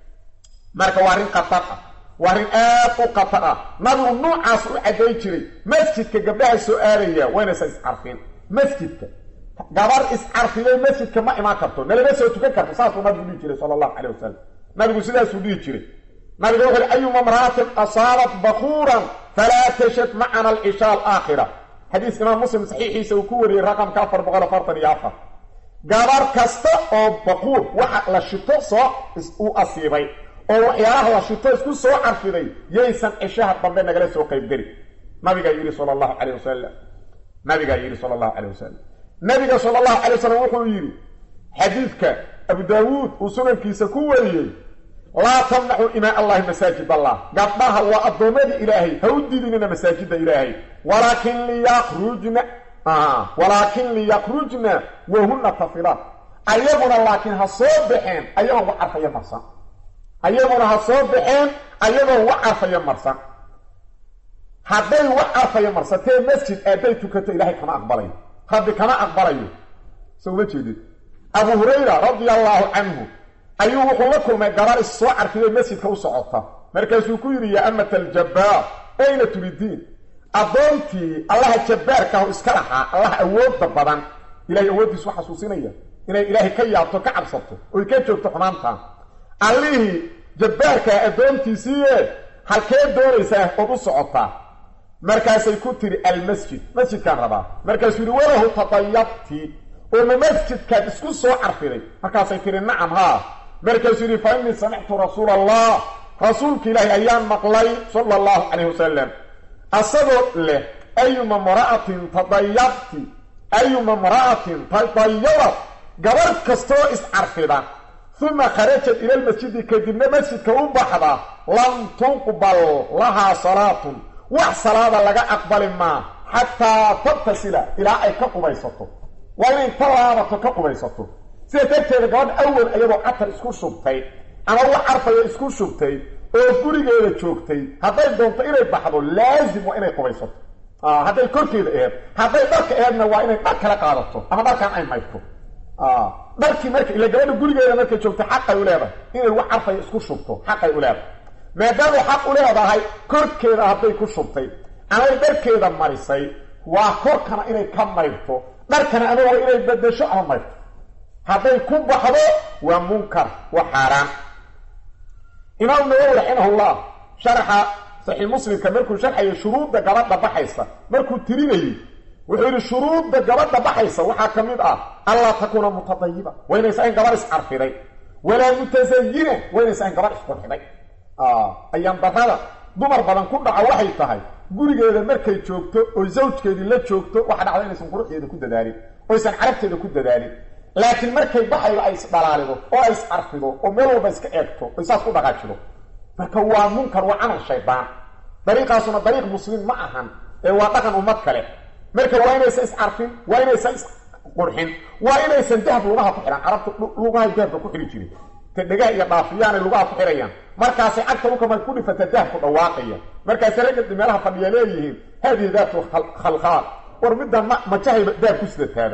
marka waa arrin khatar ah waa arrin aad u khatar ah nabigu nuucaas u cadday jiray masjidka gabdhaha soo aadaya waynaysa iscarfin masjidka gabar iscarfiday masjidka ma imaan karto nalama soo tukan karto saasuu nabigu dhihi jiray sala allahu calayh wasalam nabigu sidaasuu dhihi jiray nabiga wuxu uhi ayuma mra'atin asaabat bakuuran falaa tashad macana alcishaa alaakhira xadiiska imaam muslim saxiixiisa uu ku wariyey raqamka afar boqol afartan iyo afar gabar kasta oo baquur waxa la shito soo u asiibay oo waxyaalaha la shito isku soo carfiday yaysan cishaha dambe nagala soo qaybgeli nabigaa yidhi sala allahu calayh wasalam nabigaa yidhi sala allahu calayh wasalam nabiga sala allahu calay wasalam wuxuu yidhi xadiidka abu daawuud uu sunankiisa ku wariyey laa tamnaxuu imaa allahi masaajid allah gabdhaha waa addoommadii ilaahay ha u didinina masaajidda ilaahay walaakin liyakrujna walaakin liyakrujna wahuna tafilaan ayaguna laakiin ha soo baxeen ayagoon wax carfaya marsan ayaguna ha soo baxeen ayagoon wax carfaya marsan hadday wax carfaya marsatee masjid aadday tukato ilaahay kama aqbalayo rabbi kama aqbalayo so uma jeedid abu hurayra radia allaahu canhu ayuu wuxuu la kulmay gabar is soo carfiday masjidka u socota markaasuu ku yidhi yaa amata aljabbaar ayna turidiin addoontii allaha jabbaarkaahu iska lahaa allaha awoodda badan ilahay awooddiisu u xasuusinaya inay ilaahay ka yaabto ka cabsato oy ka joogto xumaantan allihii jabbaarkaa addoontiisiiye halkee doonaysaa ood u socotaa markaasay ku tiri almasjid masjidkaan rabaa markaasuu yidhi walahu tadayabti oo ma masjidkaad isku soo carfiday markaasay tihi nacam haa markaasuu yidhi fa innii samictu rasuula allah rasuulka ilaahi ayaan maqlay sala allahu calayh wasalam asagoo leh ayuma mra'atin tadayabti ayuma mra'atin tadayabad gabarh kastoo iscarfida uma kharajat ila lmasjidi kadibna masjidka u baxda lam tunqbal lahaa salaatun wax salaada laga aqbali maa xataa tabtasila ilaa ay ka qubaysato waa inay ta laabato ka qubaysato sida darteeda gabadha awal iyadoo catar isku shubtay ama wax carfaya isku shubtay oo gurigeeda joogtay hadday doonto inay baxdo laazim waa inay qubaysato hadday korkeeda aheed hadday dharka aheedna waa inay dhar kala qaadato ama dharkan ay maydto dharkii marka ila gabadha gurigeeda markay joogto xaqay u leedahay inay wax carfaya isku shubto xaqay u leedahay maadaamay xaq u leedahay korkeeda hadday ku shubtay amay dharkeeda marisay waa korkana inay ka mayrto dharkana ama waa inay bedesho ama mayrto hadday ku baxdo waa munkar waa xaaraan imaam nawowi raximahullah sharaxa saxiix muslimka markuu sharxayo shuruudda gabadha baxaysa markuu tirinayay wuxuu yidhi shuruudda gabadha baxaysa waxaa ka mid ah allaa takuuna mutadayiba waynaysa in gabar iscarfiday walaa mutasayina waynaysa in gabar isqurxiday ayaan darrada dumar badan ku dhaco waxay tahay gurigeeda markay joogto oo zawjkeedii la joogto waxa dhacda inaysan quruxdeeda ku dadaalin oysan carabteeda ku dadaalin laakiin markay baxaydo ay isdhalaalido oo ay iscarfido oo meel walba iska eegto oy saas ku dhaqaajido marka waa munkar waa camal shaydaan dariiqaasuna dariiq muslim ma ahan ee waa dhaqan ummad kale marka waa inaysan iscarfin waa inaysan isqurxin waa inaysan dahab lugaha ku xidhan carabta lugahay dahabka ku xidhi jirin ta dhegaha iyo dhaafiyaanay lugaha ku xidhayaan markaasay cagta dhulka marka ku dhifata dahabku dhawaaqaya markaasay ragga meelaha fadhiya leeyihiin haadihi daatu khalkhaal war middan ma majahayba dahab ku sidataaba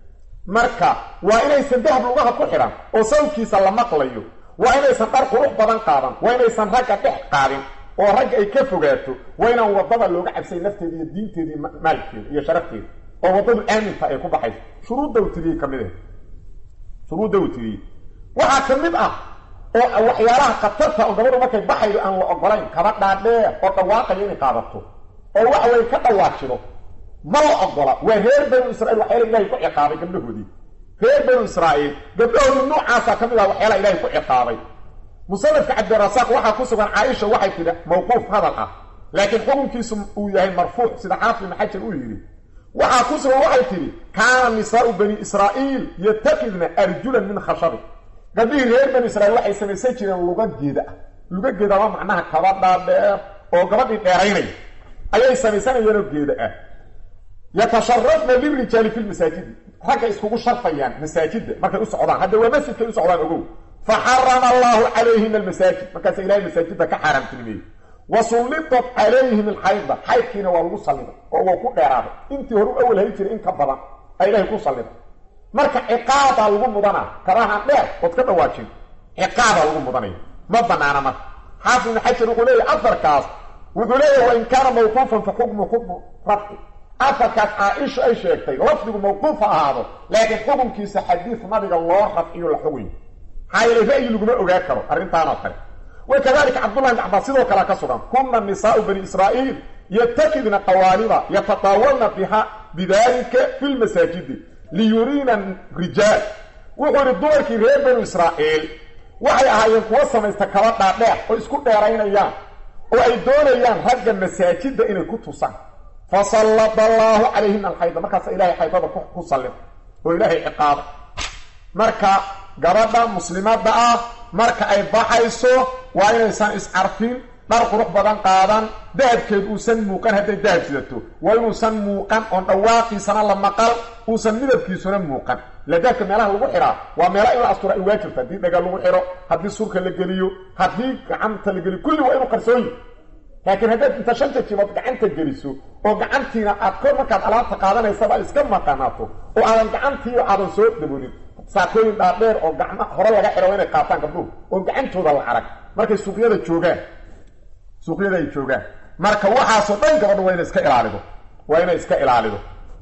marka waa inaysan dahab lugaha ku xidhan oo sawdkiisa la maqlayo waa inaysan dhar qurux badan qaadan waa inaysan ragga dhex qaadin oo ragga ay ka fogaato waa inaan waddada looga cabsay nafteeda iyo diinteeda iyo maalkeeda iyo sharafteeda oo waddadu aaminta ay ku baxayso shuruudda u tiriyey ka mid ah shuruudda uu tiriyey waxaa ka mid ah oo waxyaalaha khatarta oo gabadhu markay baxaydo aan la ogolayn kaba dhaadheer oo dhawaaqayo inay qaadato oo waxa weye ka dhawaajido ma la ogola waa reer banu israiil waxyaala ilahay ku ciqaabay gabdhahoodii reer banu israa'iil gabdhahoodii noocaasaa ka mid ah waxyaala ilahay ku ciqaabay musanafka cabdirasaaq waxaa ku sugan caaisha waxay tidhi mawquuf hadal ah laakiin xukunkiisu uu yahay marfuuc sida xaafid ibn xajar uu yidhi waxaa ku sugan waxay tidhi kaana nisaau bani israa'iil yatakidna arjulan min khashabi gabdhihii reer bani israiil waxay samaysan jireen lugageeda ah lugageeda waa macnaha kabadhaa dheer oo gabadhii dheeraynaya ayay samaysanayeenoo geeda ah yatasharafna lirijaali fi lmasaajidi ragga iskugu sharfayaan masaajidda markay u socdaan hadda waa masjidkay u socdaan ogow faxarama allahu calayhina almasaajid markaasa ilahay masaajidda ka xaaraamtilmeeyey wa sullitat calayhim alxayda xaydkiina waa lagu salliday oo waa ku dheeraaday intii hore u awal hay jiray in ka badan a ilahay ku salliday marka ciqaabaa lagu mudanaa kabahaan dheer ood ka dhawaajin ciqaabaa lagu mudanaya ma banaana marka xaafid ibn xajar wuxuu leeyahy afarkaas wuxuu leeyahy wain kaana mawquufan fa xukmu xukmu rafci afarkaas caa-isha ay sheegtay lafdigu mawquuf ha ahaado laakiin xukunkiisa xadiis nabiga loo rafciyo la xugayo maxaa yeele ra'yi laguma ogaa karo arrintaanoo kale wa kadalika cabdullahi ibn cabbaas sidoo kalea ka sugan kunna nisaau bani israa'iil yatakidna qawaaliba yatataawalna biha bidalika fi lmasaajidi liyuriina rijaal wuxuu yidhi dumarkii reer banu israa'iil waxay ahaayeen kuwa samaysta kaba dhaadheer oo isku dheeraynayaan oo ay doonayaan ragga masaajidda inay ku tusaan fasallada allaahu calayhina alxayda markaasa ilahay xaydada ku sallida oo ilaahay ciqaaba marka gabadha muslimadda ah marka ay baxayso waa inaysan iscarfin dhar qurux badan qaadan dahabkeed uusan muuqan hadday dahab sidato waa inuusan muuqan oon dhawaaqiisana la maqal uusan midabkiisuna muuqan ila dahabka meelaha lagu xihaa waa meela in la astura ay waajibta haddii dhaga lagu xidho haddii surka la geliyo haddii gacanta la geliyo kulli waa inuu qarsooyi laakiin haddaad inta shanta jibood gacanta geliso oo gacantiina aad kor markaad alaabta qaadanaysaba iska maqanaato oo aadan gacantiiba aadan soo dabolin saakooyin dhaadheer oo gacma hore laga xidho inay qaataan gabdhuhu oo gacantooda la arag markay suuqyada joogaan suuqyada ay joogaan marka waxaasoo dhan gabadha waa inay iska ilaalido waa inay iska ilaalido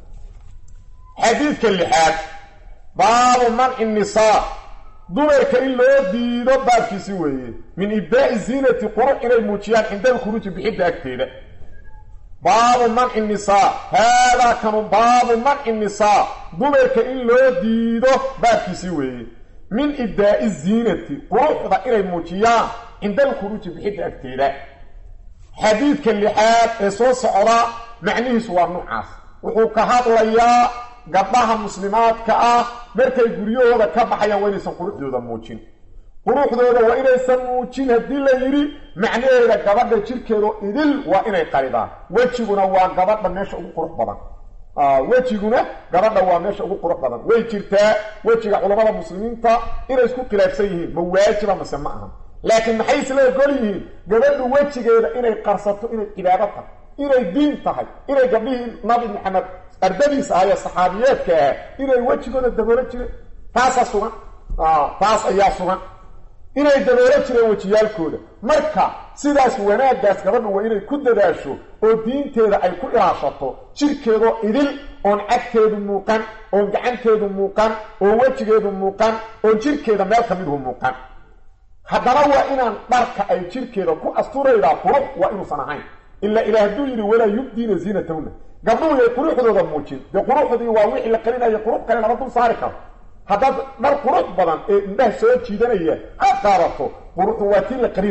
xadiidka lixaad baabu manci nisaa dumarka in loo diido baabkiisi weeye min ibdaa'i ziinati qurux inay muujiyaan cinda alkhuruuji bixidda agteeda baabu manci nisaa haadaa kanu baabu manci nisaa dumarka in loo diido baabkiisii weeye min ibdaa'i ziinati quruxda inay muujiyaan cinda alkhuruuji bixidda agteeda xadiidka lixaad ee soo socda macnihiisu waa nuucaas wuxuu ka hadlayaa gabdhaha muslimaadka ah markay guryahooda ka baxayaan waa inaysan quruxdooda muujin quruxdooda waa inaysan muujin haddii la yidhi macnaheeda gabadha jirkeedo idil waa inay qaridaan wejiguna waa gabadha meesha ugu qurux badan wejiguna gabadha waa meesha ugu qurux badan way jirtaa wejiga culammada muslimiinta inay isku khilaafsan yihiin ma waajiba mase ma aha laakiin maxay isla ogol yihiin gabadhu wejigeeda inay qarsato inay cibaado tahay inay diin tahay inay gabdhihii nabi maxamed ardadiisa ah ee saxaabiyeedka ah inay wejigooda daboolo jireen taasaa sugan taas ayaa sugan inay daboolo jireen wejiyaalkooda marka sidaas wanaaggaas gabadhu waa inay ku dadaasho oo diinteeda ay ku ilaashato jirkeedoo idil oon cagteedu muuqan oon gacanteedu muuqan oon wejigeedu muuqan oon jirkeeda meel ka midhu muuqan haddana waa inaan dharka ay jirkeeda ku asturaydaa qurux waa inuusan ahayn ilaa ilaah hadduu yidhi walaa yubdiina ziinatahunna gabdhuhu yay quruxdooda muujin dee quruxdii waa wixii la qarinaya qurux kale lama dul saari karo haddaad dhar qurux badan ee indhaha soo jiidanaya aad qaadato quruxdu waa tii la qarinayo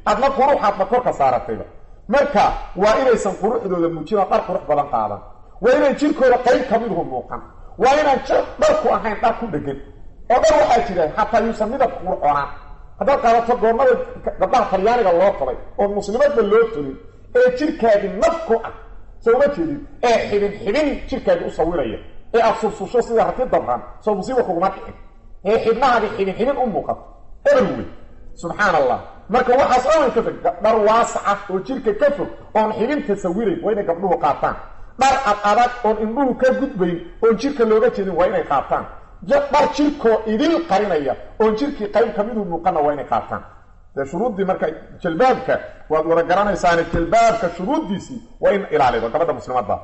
adna quruxaadna korka saaratayba marka waa inaysan quruxdooda muujinoo dhar qurux badan qaadan waa inaan jirkooda qayb ka miduhu muuqan waa inaan dharku ahayn dhar ku dhegan oo dhar waxaa jira xataa yuusan midabka qurxoonaan haddaad qaadato goormada gabdhaha talyaaniga loo tolay oo muslimadba loo tolin ee jirkaagii naf ku ah soo uma jeedin ee xibin xibin jirkaagii u sawiraya ee aad sursusho sida rati dabran soo musiiba kuguma dhicin ee xibnahaadii xibin xibin u muuqato eber wey subxaan allah marka waxaas oan ka fog dhar waasaca oo jirka ka fog oon xibinta sawirayn waa inay gabdhuhu qaataan dhar ad adag oon indhuhu ka gudbayn oon jirka looga jeedin waa inay qaataan dhar jirkoo idil qarinaya oon jirkii qayb ka miduu muuqana waa inay qaataan dee shuruuddii marka jalbaabka waad wada garanaysaane jalbaabka shuruuddiisii waa in ilaalido gabadha muslimadda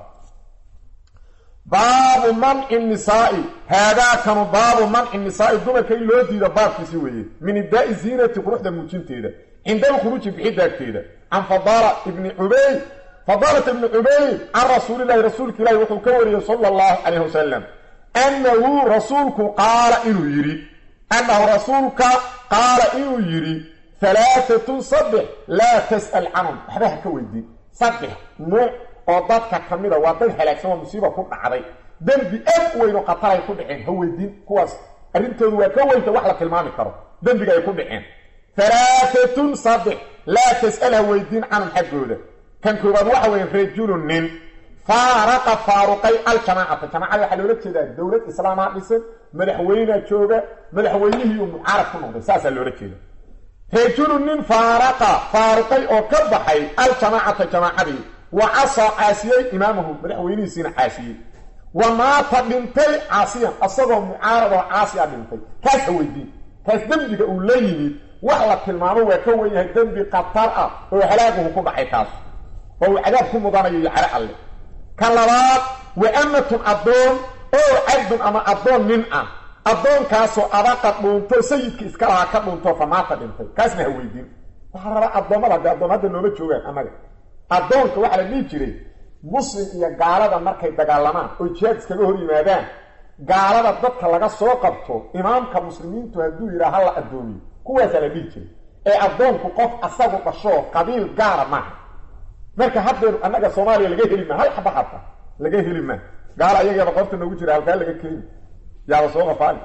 baabu manci nisaai haadaakanu baabu manci nisaai dumarka in loo diido baabkiisi weeye min ibdaai ziinati quruxda muujinteeda cinda alkhuruuji bixidaagteeda can fadaala ibni cubayd fadaalata ibni cubayd can rasuulilahi rasuulka ilahi wuxuu ka wariyey sala allahu calayh wasalam annahu rasuulku qaala inuu yidhi annahu rasuulka qaala inuu yidhi halaatatun saddex laa tas'al canhum waxba ha ka weydiin saddex nuuc oo dadka ka mida waa dad halaagsan oo musiiba ku dhacday dembi aad u weyn oo khatar ay ku dhaceen ha weydiin kuwaas arrintoodu waa ka weynta wax la tilmaami karo dembiga ay ku dhaceen halaatatun saddex laa tas'al ha weydiin canhum xaggooda kan koobaad waxa weeye rajulun nin faaraqa faaruqay aljamaacata jamaacada waxaa loola jeedaa dowlad islaamaa dhisan madaxweynea jooga madaxweynihii uu mucaarad ku noqday saasaa loola jeeda rajulun nin faaraqa faaruqay oo ka baxay aljamaacata jamaacadii wa casaa caasiyey imaamahu madaxweynihiisiina caasiyey wa maata dhintay caasiyan asagoo mucaarad oo caasi a dhintay kaas ha weydiin kaas dembiga uu la yimid wax la tilmaamo waa ka wen yahay dembi khatar ah oo halaaguhu ku dhacay kaas oo uu cadaab ku mudanayo iyo caro alle ka labaad wa amatun addoon oo cabdun ama addoon nin ah addoonkaasoo abaqa dhuunto sayidka iska lahaa ka dhuunto fa maata dhintay kaasna ha weydiin waxaa rabaa addoommada haddee addoom hadda nooma joogaan annaga addoonka waxaa la dhihi jiray muslim iyo gaalada markay dagaalamaan oo jihaad iskaga hor yimaadaan gaalada dadka laga soo qabto imaamka muslimiintu hadduu yidhaha ha la addoomiyo kuwaasaa la dhihi jiray ee addoonku qof asagu dhashoo qabiil gaara maaha marka haddeer annaga soomaaliya laga heli maa hal xaba xata laga heli maa gaala ayageeba qoorta noogu jira halkaa laga keeni yaaba soo qafaali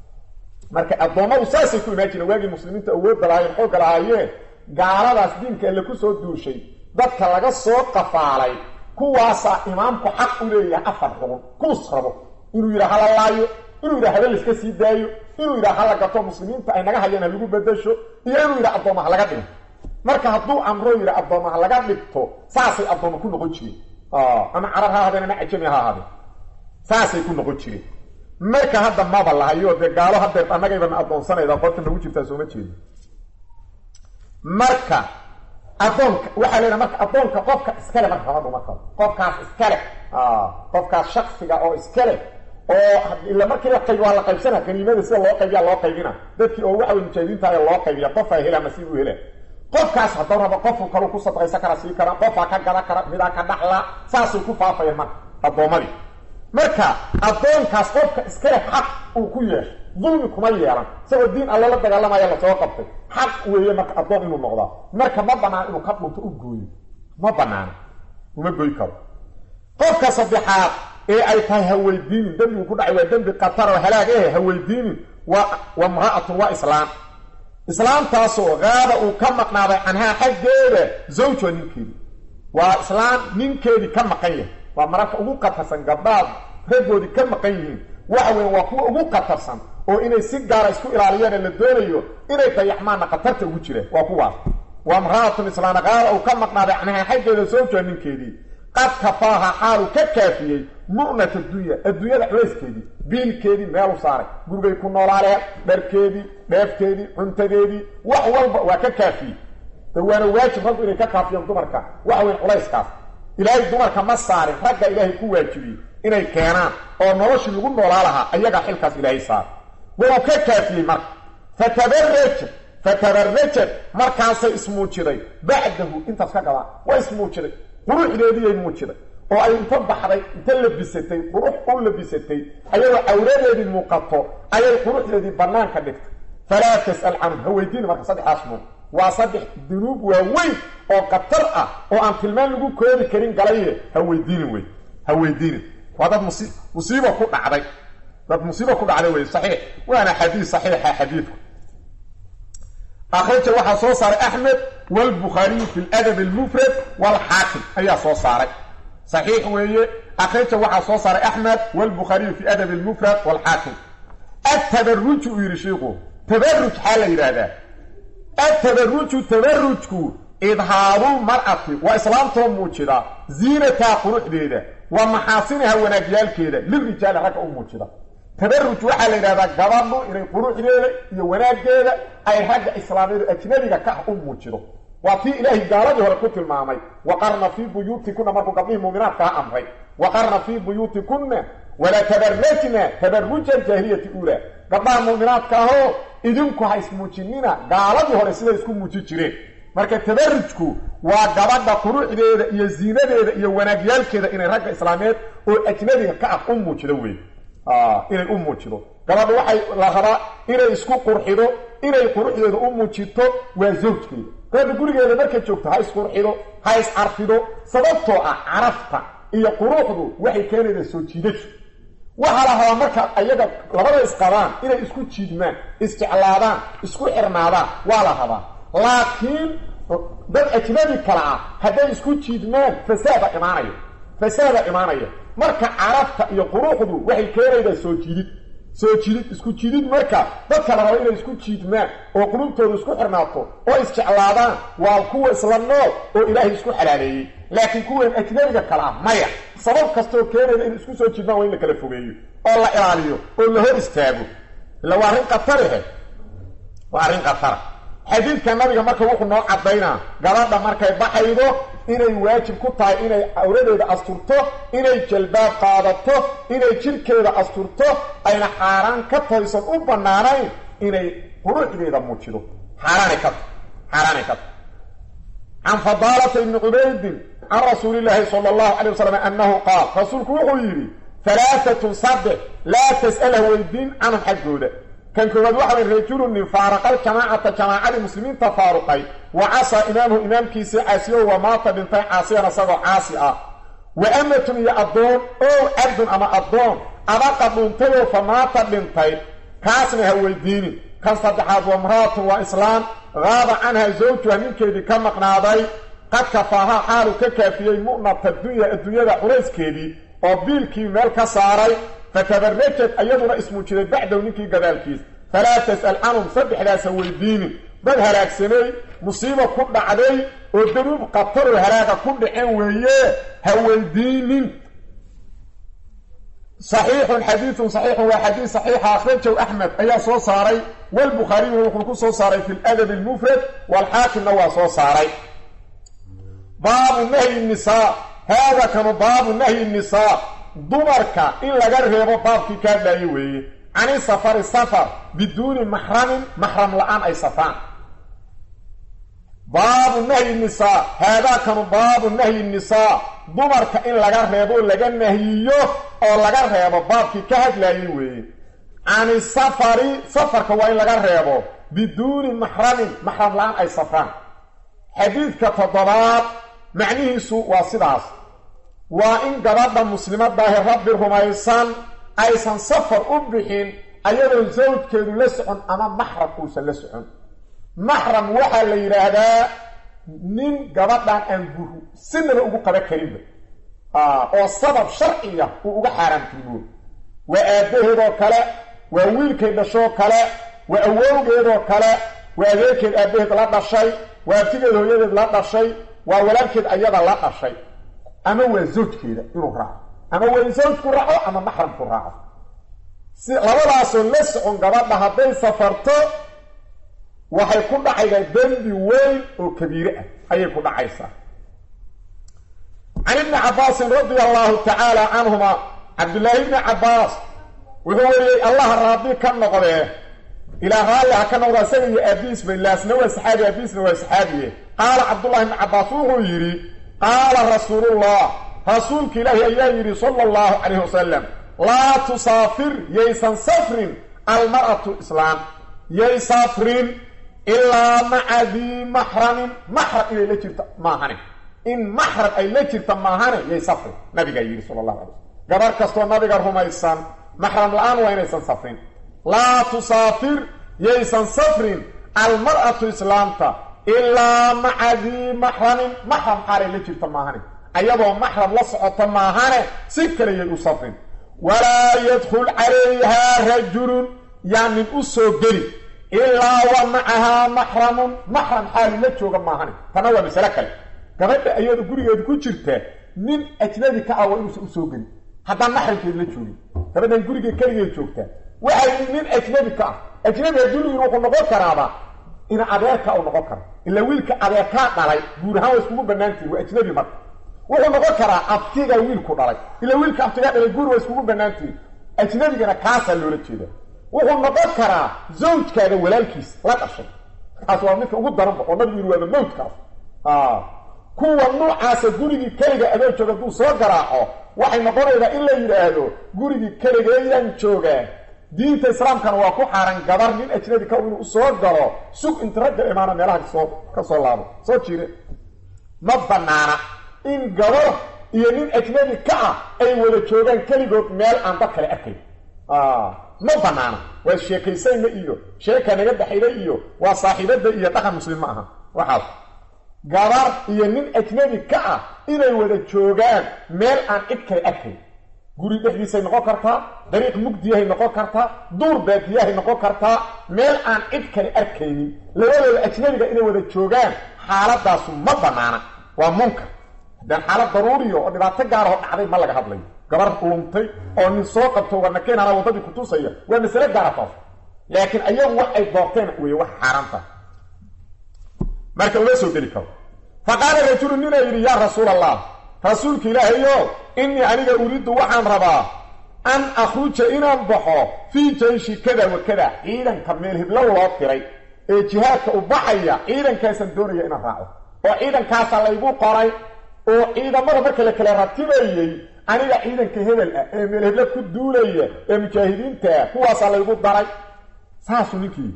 marka addoommadu saasay ku imaan jireen waagii muslimiinta awoodda lahaayeen xoogga lahaayeen gaaladaas diinka alle ku soo duushay dadka laga soo qafaalay kuwaasaa imaamku xaq u leeyahay afar xugun kuus rabo inuu yidhaha hala laayo inuu yidhaha haba laiska sii daayo inuu yidhaha hala gato muslimiinta ay naga hayaan ha lagu bedasho iyo inuu yidhaha addoomaha laga dhigo marka hadduu amro yidha addoomaha laga dhigto saasay addooma ku noqon jireen ama carab ha ahaadeen ama cajami ha ahaadeen saasay ku noqon jireen marka hadda maba lahayo dee gaalo haddeer annagaybana addoonsanayda qoorta nagu jirtaa sooma jeedo marka addoonka waxaa leedaha marka addoonka qofka iskale marka gabadhu marka qofkaas iskale qofkaas shaksiga oo iskale oo ila markii la qayb waa la qaybsana kaniimada sida loo qaybiya loo qaybina dadkii oo waxa wey mujaahidiinta loo qaybiya qofaa hela nasiib u hela qofkaas hadduu rabo qofku kalu ku sadqaysan kara sii kara qofaa ka gada kara midaa ka dhaxla saasay ku faafayeen marka addoommadii marka addoonkaas qofka iskale xaq uu ku yeeshay dulmi kuma yeelan isagoo diin alle la dagaalamaya lasoo qabtay xaq weeye marka addoon inuu noqdaa marka ma banaano inuu ka dhunto u gooyo ma banaano uma goy karo qofka saddexaad ee ay tahay haweydiinin dembigu ku dhacay waa dembi khatar oo halaag eh haweydiinin waa wa mra'atun waa islaam islaamtaasoo qaaba uu ka maqnaaday canhaa xaggeeda zawjha ninkeedii waa islaam ninkeedii ka maqan yahay waa mararka ugu qatarsan gabdhaad raggoodii ka maqan yihiin waxa weya waa kuwa ugu qatarsan oo inay si gaara isku ilaaliyaane la doonayo inay dayaxmaanna khatarta ugu jireen waa kuwaas waa mra'atun islaana qaaba uu ka maqnaaday canhaa xaggeeda zawjha ninkeedii qad kafaaha xaalu ka kaafiyey mu'nat addunya adduunyada culayskeedii biilkeedii meelu saaray gurigay ku noolaaleen dharkeedii dheefteedii cuntadeedii wax walba waa ka kaafiyey de waana waajib raggu inay ka kaafiyaan dumarka waxa weyn culayskaas ilaahay dumarka ma saarin ragga ilaahay ku waajibiyey inay keenaan oo noloshii lagu noolaa lahaa ayagaa xilkaas ilaahay saaray wuu ka kaafiyey marka fatabarajat fatabarajat markaasay ismuujiday bacdahu intaas ka gadaan waa ismuujiday quruxdeediiyay muujiday oo ay inta baxday inta labisatay qurux u labisatay ayadoo cawradeedii muuqato ayay quruxdeedii bannaanka dhigtay falaa tas'al canhum ha weydiini marka saddexdaas nuuc waa saddex dunuub waaweyn oo khatar ah oo aan tilmaan lagu koobi karin galaye ha weydiinin wey ha weydiinin waa dad musi musiiba ku dhacday dad musiiba ku dhacday wey saxiix waana xadiis saxiixa xadiidku akhraja waxaa soo saaray axmed walbukhaariyu fi ladab almufrad walxaakim ayaa soo saaray saxiix weeye akhraja waxaa soo saaray axmed walbukhaariyu fi adab almufrad walxaakim atabaruju uu yidhi shiiku tabaruj xaa la yidhaahdaa atabaruju tabarujku idhaaru mar'ati waa islaamtoo muujida ziinataa quruxdeeda waa maxaasinaha wanaagyaalkeeda lirijaali ragga u muujida tabaruj waxaa la yidhahdaa gabadhu inay quruxdeeda iyo wanaaggeeda ay ragga islaamiyadu ajnabiga ka u muujido waa tii ilaahay gaaladii hore ku tilmaamay waqarna fii buyuutikunna markuu gabdhihii muuminaadkaa amray waqarna fii buyuutikunna walaa tabarajna tabaruja aljaahiliyati uulaa gabdhaha muuminaadka ahoo idinku ha ismuujinina gaaladii hore siday isku muuji jireen marka tabarujku waa gabadha quruxdeeda iyo ziinadeeda iyo wanaagyaalkeeda inay ragga islaameed oo ajnabiga ka ah u muujido wey inay u muujido gabadhu waxay la rabaa inay isku qurxido inay quruxdeeda u muujito waa zawjkeeda gabadha gurigeeda markay joogto ha isqurxido ha iscarfido sababtoo ah carafta iyo quruxdu waxay keenaydaa soo jiidasho waxaa la rabaa marka ayaga labada isqabaan inay isku jiidmaan isjeclaadaan isku xirnaadaan waa la rabaa laakiin dad ajnabi kale ah hadday isku jiidmaan fasaada imaanaya fasaada imaanaya marka carabta iyo quruxdu waxay keenaydaa soo jiidid soo jiidid isku jiidid marka dadka la rabo inay isku jiidmaan oo qulubtooda isku xirnaato oo isjeclaadaan waa kuwa isla nool oo ilaahay isku xalaaleeyey laakiin kuwan ajnabiga kale ah maya sabab kastoo keenayda in isku soo jiidmaan waa in la kala fogeeyo oo la ilaaliyo oo la hor istaago illa waa arrin qatarihe waa arrin qatara xadiidka nabiga marka wuxuu noo caddaynaa gabadha markay baxaydo inay waajib ku tahay inay cawradeeda asturto inay jalbaab qaadato inay jirkeeda asturto ayna xaaraan ka taysan u bannaanayn inay quruxdeeda muujido xaaraanay ka xaaraanay ka can fadaalata ibni cubaydin can rasuulillaahi sala allahu calay wasalam annahu qaal rasuulku wuxuu yidhi halaatatun saddex laa tas'ala weydiin canhum xaggooda kan koowaad waxa way rajulun nin faaraqal jamaacata jamaacadii muslimiinta faaruqay wa casaa imaamuhu imaamkiisii caasiyo wa maata dhintay caasiyan isagoo caasi ah wa amatun iyo addoon ow cabdun ama addoon abaqa dhuuntayoo fa maata dhintay kaasna ha weydiinin kan saddexaad wa mraatun waa islaam qaaba canha zawjuha ninkeedii ka maqnaaday qad kafaaha xaalu ka kaafiyey mu'nata dunya adduunyada culayskeedii oo biilkii meel ka saaray fatabarajad ayaduna ismuujiday bacdow ninkii gadaalkiis falaa tas'al canhum saddexdaas ha weydiinin dad halaagsamay musiiba ku dhacday oo danuub qataroo halaaga ku dhaceen weeye ha weydiinin saxiixun xadiidun saxiixun waa xadiis saxiixa akhrajahu axmed ayaa soo saaray walbukhaariyuna wuxuu ku soo saaray fi ladab almufrad waalxaakimna waa soo saaray baabu nahyi nisaa haada kanu baabu nahyi nisaa dumarka in laga reebo baabkii kaa dhaaye weeye cani safari safar biduuni maxramin maxram la-aan ay safraan baabu nahyi nisaa haadaakanu baabu nahyi nisaa dumarka in laga reebo laga nahyiyo oo laga reebo baabkii ka hadlaayey weeye cani safari safarka waa in laga reebo biduuni maxramin maxram la-aan ay safraan xadiidka toddobaad macnihiisu waa sidaas waa in gabadha muslimadaahi rabbi rumaysan aysan safar u bixin ayadoo sawjkeedu la socon ama maxram uusan la socon maxram waxaa la yidhaahdaa nin gabadhan aan guru sinaba ugu qaban karinba oo sabab sharciya uu uga xaaraamtimo waa aabbaheedoo kale waa wiilkay dhashoo kale waa awowgeedoo kale waa adeerkeed aabbaheed la dhashay waa abtigeed hooyadeed la dhashay waa walaalkeed ayada la dhashay ama waa zawjkeeda inuu raaco ama waa zawjku raaco ama maxramku raaco si labadaasoo la socon gabadha hadday safarto waxay ku dhacaydaa dembi weyn oo kabiire ah ayay ku dhacaysaa can ibni cabbaasin radia allahu tacaala canhuma cabdullaahi ibni cabbaas wuxuu weriyey allah raadi ka noqdee ilaa raalli ha ka noqda isaga iyo aabiisba ilaasna waa saxaabi aabiisna waa saxaabiye qaala cabdullahi ibni cabbaas wuxuu yidhi qaala rasuulullah rasuulka ilaahi ayaa yidhi sala allahu calayhi wasalam laa tusaafir yaysan safrin almar'atu islaam yay safrin ilaa maca dii maxramin maxram inay la jirto maahane in maxram ay la jirta maahane yay safrin nabigaa yidhi sala allahu alay slm gabar kastoo nabiga rumaysan maxram la-aan waa inaysan safrin laa tusaafir yaysan safrin almar'atu islaamta ilaa maca dii maxramin maxram xaalay la jirta maahane ayadoo maxram la socota maahane si kale yay u safrin walaa yadkhul calayhaa rajulun yaa nin u soo geli ilaa wa macahaa maxramun maxram xaali la jooga maahane tana waa masale kale gabadha ayada gurigeeda ku jirta nin ajnabi ka ah waa inuusan usoo gelin haddaan maxramkeed la joogin gabadhan gurigeed keligeed joogtaa waxay nin ajnabi ka ah ajnabi adduunigiin wuxuu noqon karaaba ina adeerka u noqon kara ilaa wiilka adeerkaa dhalay guur ahaan waa iskugu banaantihin waa ajnabi marka wuxuu noqon karaa abtiga wiilku dhalay ilaa wiilka abtigaa dhalay guur waa iskugu banaantihin ajnabigana kaasaa loola jeeda wuxuu noqon karaa zawjkaaga walaalkiis la dhashay kaas waa midka ugu daranba oo nabigu yiri waaba mawdkaas kuwa noocaasa gurigii keliga adoo jooga hadduu soo garaaco waxay noqonaydaa in la yidhaahdo gurigii keligeeyaan joogaa diinta islaamkana waa ku xaaran gabar nin ajnabi ka inuu usoo galo sug inta ragga imaana meelaha kasoo ka soo laabo soo jire ma banaana in gabar iyo nin ajnabi ka ah ay wada joogaan keligood meel aan dad kale arkayn ma banaana waa sheekaysayna iyo sheeka naga dhaxayda iyo waa saaxiibada iyo dhaqan muslim ma aha waxaas gabar iyo nin ajnabi ka ah inay wada joogaan meel aan cid kale arkayn guri dhexdiisay noqon kartaa dariiq mugdiyahay noqon kartaa duur baadiyahay noqon kartaa meel aan cid kale arkaynin labadooda ajnabiga inay wada joogaan xaaladaasu ma banaana waa munkar haddaan xaalad daruuriya oo dhibaato gaarahoo dhacday ma laga hadlayo gabar luntay oo nin soo qabto warnakeenana waddadii kutusaya waa masale gaara taas laakiin ayagu wax ay doorteen weeye wax xaaraanta marka uma soo geli karo fa qaala rajulu ninaa yidhi yaa rasuul allah rasuulka ilaahayo innii aniga uriiddu waxaan rabaa an akhruja inaan baxo fii jayshi kada wa kada ciidanka meel hiblow loo tiray ee jihaadka u baxaya ciidankaasaan doonaya inaan raaco oo ciidankaasaa laygu qoray oo ciidamada marka la kala ratibayey aniga ciidanka hebel ah ee meel hebla ku duulaya ee mujaahidiintaa kuwaasaa laygu daray saasuu ninkii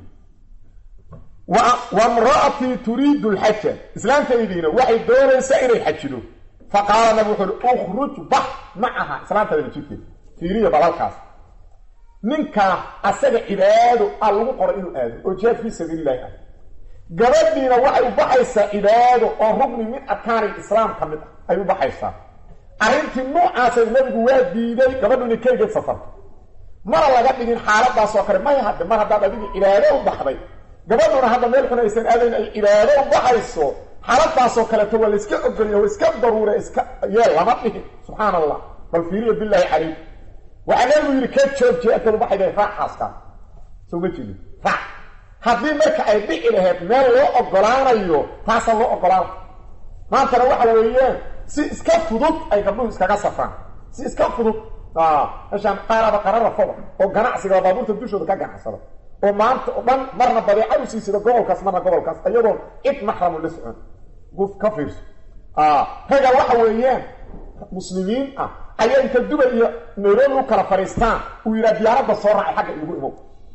wa mra'atii turiidu lxaja islaantaydiina waxay doonaysaa inay xajido fa qaala nabi wuxu uhi ukhruj bax macaha islaantadana jidkeeda fiiriya balalkaas ninkaa asaga cibaado a lagu qoray inuu aado oo jihaad fii sabiililahi ah gabadhiina waxay u baxaysaa cibaado oo rugni min arkaani islaam ka mid ah ay u baxaysaa arrintii noocaasay nabigu waa diiday gabadhu inay keligeed safarto mana laga dhigin xaaladaasoo kale may hadde mar haddaad adigii cibaado u baxday gabadhuna hadda meel xun aysan aadayn ay cibaado u baxayso xaaladaasoo kaleeto waa la iska ogolya waa iska daruure iska yeel lama dhihin subxaan allah bal fiiriya bilaahi calayk waxaa nabigu yidhi ka joogjiya intaad u baxayda raaxaaskaa soo ma jeedin raac haddii marka ay dhici lahayd meel loo ogolaanayo taasaa loo ogolaana maantana waxa weeyaan si iska fudud ay gabdhuhu iskaga safraan si iska fudud meeshaan qaaraba qararafoba oo ganacsiga baabuurta dushooda ka ganacsada oo maanta oo dhan marna badeeca u siisida gobolkaas marna gobolkaas iyadoon cid maxramu la socon guf ka fiirso raga waxa weeyaan muslimiin ah ayaa inta dubay iyo nairobi u kala fadhiistaan uu yidhaha diyaaradda soo raacay xagga igu imow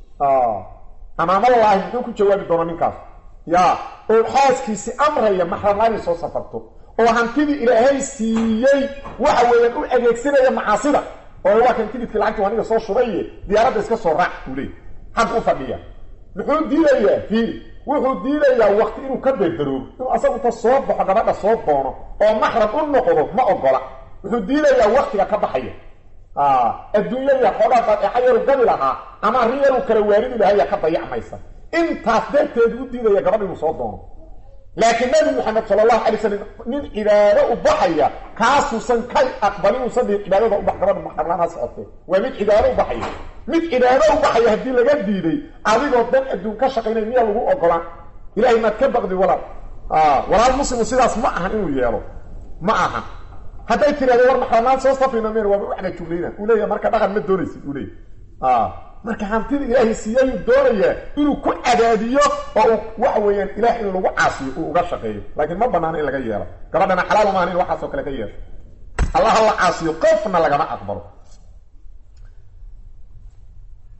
amaamadallaahi muxuu ku jawaabi doona ninkaas ya oo xaaskiisi amraya maxramla inay soo safarto oo hantidii ilaahay siiyey waxa weeyaan u adeegsanaya macaasida oo waa kan tigidkii lacagta aniga soo shubaye diyaaradda iska soo raac buu leey xagga u fadhiya muxuu diidayaa fiiri wuxuu diidayaa wakti inuu ka beerdaroobo inuu asaguta soo baxo gabadha soo doono oo maxram u noqdo ma ogola wuxuu diidayaa waktiga ka baxaya adduunya yar xoogaa badeexa yaru gabi lahaa ama arrin yaruu kala waaridi lahaya ka dayacmaysa intaas darteed u diidaya gabadh inuu soo doono laakiin nabi maxamed sala allahu alay slam nin cibaado u baxaya kaasuusan ka aqbalin uusan dhihin cibaadada ubax gabadha maxramlaan ha socotee waa mid cibaado u baxaya mid cibaado u baxaya haddii laga diiday adigoo dan adduun ka shaqaynay miyaa lagu ogolaan ilahay maad ka baqdi walaal walaal muslimu sidaas ma ahan inuu yeelo ma aha hadday tirahdo war maxramaan soo safrina meen waaba waxna juglayna uu leeyahay marka dhaqan ma doonaysid uu leeyahy marka hantida ilaahay siiyayuu doonayaa inuu ku cadaadiyo oo uu waxa weeyaan ilaah in lagu caasiyo uu uga shaqeeyo laakiin ma banaano in laga yeelo gabadhana xalaal maahan in waxaasoo kale ka yeesho allaha la caasiyo qofna lagama aqbalo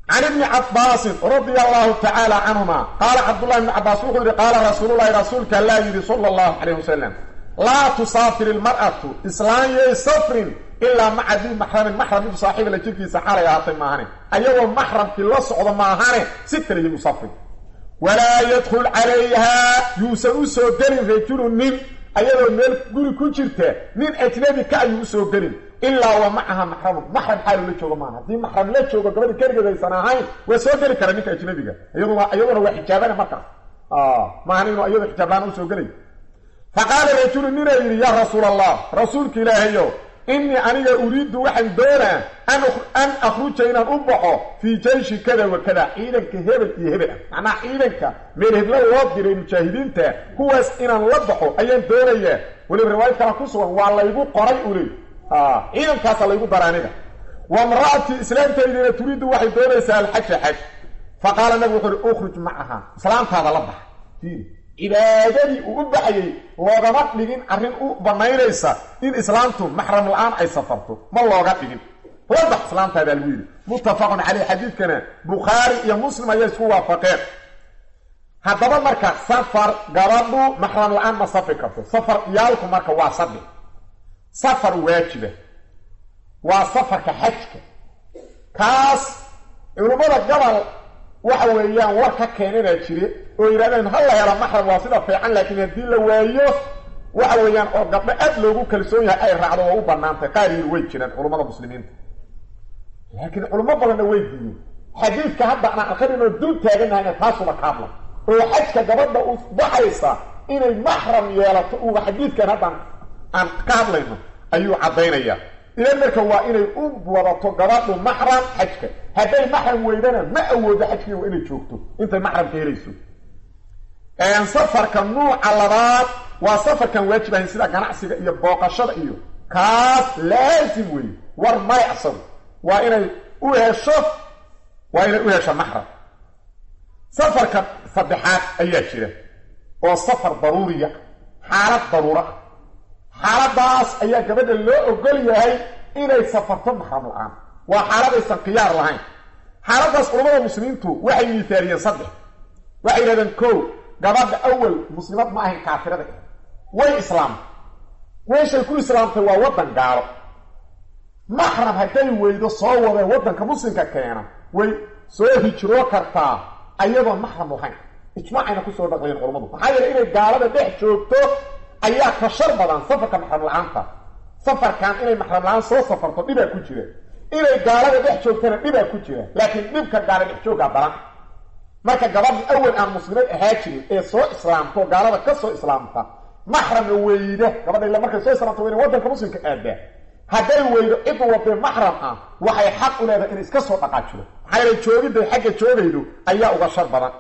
can ibni cabaasin radia allahu tacaala canhuma qaala cabdullahi ibni cabaas wuxuu yidhi qaala rasuululahi rasuulka allaa yidhi sala allahu calayh wasalam laa tusaafir ilmar'atu islaan yay safrin ilaa maca dii maxramin maxram mid saaxiibala jirkiisa xalay ahaatay maahane ayagoo maxramkii la socdo maahane si kale yay u safrin walaa yadkhul calayhaa yuusan u soo gelin rajulu nin ayadoo meel guri ku jirta nin ajnabi ka ayuu usoo gelin ilaa wa macaha maxramun maxram xaaluu la joogo maaha haddii maxram la joogo gabadhi keligeed aysan ahayn waa soo geli kara ninka ajnabiga iyaduna iyaduna waa xijaabana markaas maahan inuu iyadu xijaablaan usoo gelay fa qaala rajulu ninaa yidhi yaa rasuul allah rasuulka ilaahayo innii aniga uriiddu waxaan doonaa an akhruja inaan u baxo fii jayshi kada wa kada ciidanka hebel iyo hebel ah macnaha ciidanka meel heblo loo diray mujaahidiinta kuwaas inaan la baxo ayaan doonayaa weliba riwaayad kala ku sugan waa laygu qoray uli ciidankaasa laygu dara aniga wa mra'atii islaamtaydina turiiddu waxay doonaysaa alxaja xaj fa qaala nabigu wuxu uhi ukhruj macaha islaamtaada la baxa cibaadadii uu u baxayey loogama dhigin arrin u banaynaysa in islaamtu maxram la-aan ay safarto ma looga dhigin labax islaamtaadaa lagu yidhi muttafaqun caleyh xadiidkana bukhaari iyo muslim ayaa isku waafaqeen haddaba marka safar gabadhu maxram la-aan ma safri karto safar iyaalku marka waa saddex safar waajiba waa safarka xajka kaas culummada gobol waxa weeyaan war ka keenanaa jire oo yidhahdeen ha la helo maxram waa sida fiican laakiin haddii la waayo waxa weeyaan oo gabdho aad loogu kalsoon yahay ay raacdo waa u banaantay qaar yiri way jiraan culummada muslimiinta laakiin culummo badanna way diiyeen xadiidka hadda aan akrinoo dul taaganahayna taasuba ka hadla oo xajka gabadha u baxaysa inay maxram yeelato uga xadiidkan haddaan aan ka hadlayno ayuu caddaynayaa idan marka waa inay u wadato gabadhu maxram xajka hadday maxram weydana ma awoodo xajkii waa inay joogto intay maxramka helayso safarka nuuca labaad waa safarkan waajib ahayn sida ganacsiga iyo booqashada iyo kaas laasim wey war mayacsan waa inay u hesho waa inay u hesho maxram safarka saddexaad ayaa jira oo safar daruuriya xaalad daruura ah xaaladaas ayaa gabadha loo ogol yahay inay safarto maxram la-aan waa xaaladaysan khiyaar lahayn xaaladaas culamada muslimiintu waxay miithaaliyeen saddex waxay yidhahdeen ko gabadha awal muslimad ma ahayn kaafirada way islaamtay weeshay ku islaamtay waa waddan gaalo maxram hadday weydo soo wadee waddanka muslimka keena way soo hijroo kartaa ayadoon maxram lahayn ijmaacayna kusoo dhaqlayeen culammadu maxaa yeele inay gaalada dhex joogto ayaa ka shar badan safarka maxram la-aanta safarkan inay maxram la-aan soo safarto dhibaa ku jira inay gaalada dhex joogtana dhibaa ku jira laakiin dhibka gaala dhex jooggaa daran marka gabadhi awal aan muslimad ahaa jirin ee soo islaamto gaalada ka soo islaamta maxramna weyda gabadha illa markay soo islaamta wayna waddanka muslimka aadaa hadday weydo cid wadee maxram ah waxay xaq u leedahay inay iska soo dhaqaajiro maxaa yeele joogidday xagga joogaydo ayaa uga shar badan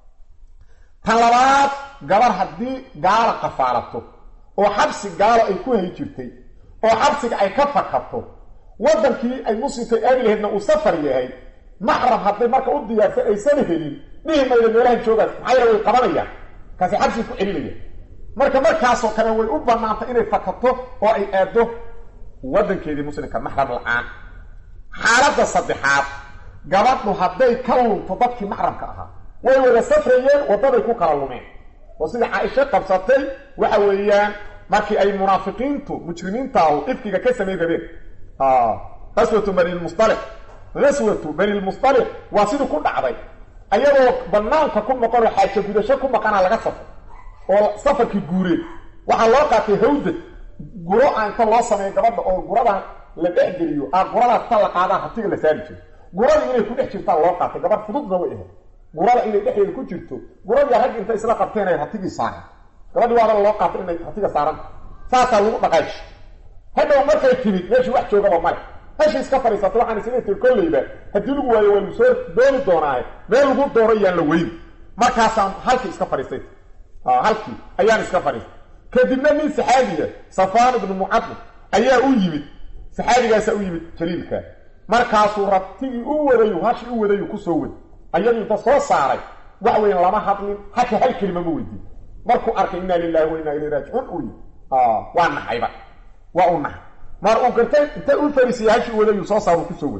tan labaad gabar haddii gaala qafaalato oo xabsi gaalo ay ku hay jirtay oo xabsiga ay ka fakato waddankii ay muslimka aadi lahaydna uu safar yahay maxram hadday marka u diyaarsan aysan helin dhihi mayda meelahan joogaas maxaa yeele way qabanayaan kaasi xabsiga ku celinaya marka markaasoo kale way u bannaantay inay fakato oo ay aado waddankeedii muslimka maxram la-aan xaaladda saddexaad gabadhu hadday ka lunto dadkii maxramka ahaa way wada safrayeen waddaday ku kala lumeen oo sida caaisho qabsatay waxa weeyaan markii ay munaafiqiintu mujrimiintaahu ifkiga ka samayn rabeen qaswatu banilmustalix qaswatu banilmustalix waa sidii ku dhacday ayadoo banaanka ku maqanoo xaaja gudasho ku maqanaa laga safro oo safarkii guureen waxaa loo qaatay hawdad guro a inta loo sameeyo gabadha oo guradan la dhexgeliyo a guradaas ta la qaadaan hatiga la saari jiro guradii inay ku dhex jirtaa loo qaatay gabadh fududna way ahayd gurada inay dhexdeeda ku jirto guradii rag intay isla qabteen ay hatigii saaran gabadhii waaba loo qaatay inay hatiga saaranta saasaa lagu dhaqaaji hadhow markay timid meeshii wax joogaba male meeshii iska fadhiisatay waxaan isla tir kolleyba haddii lagu waayo waa lagu soo dooni doonaaye meel lagu doono yaan la weyn markaasaan halkii iska fadhiistay halkii ayaan iska fadhiistay kadibna nin saxaabiya safaan ibnu mucadib ayaa u yimid saxaabigaasaa u yimid jaliilka markaasuu rabtigii u wadayu hashii u wadayu kusoo wad ayadu inta soo saaray wax weyn lama hadlin xataa hal kelima ma weydiin markuu arkay inna lilahi wa inna ilayhi raajicuun uu yii waa naxayba waa u naxay mar uu gartay inta u fariisiyay hashii wadayu soo saaru kusoo wad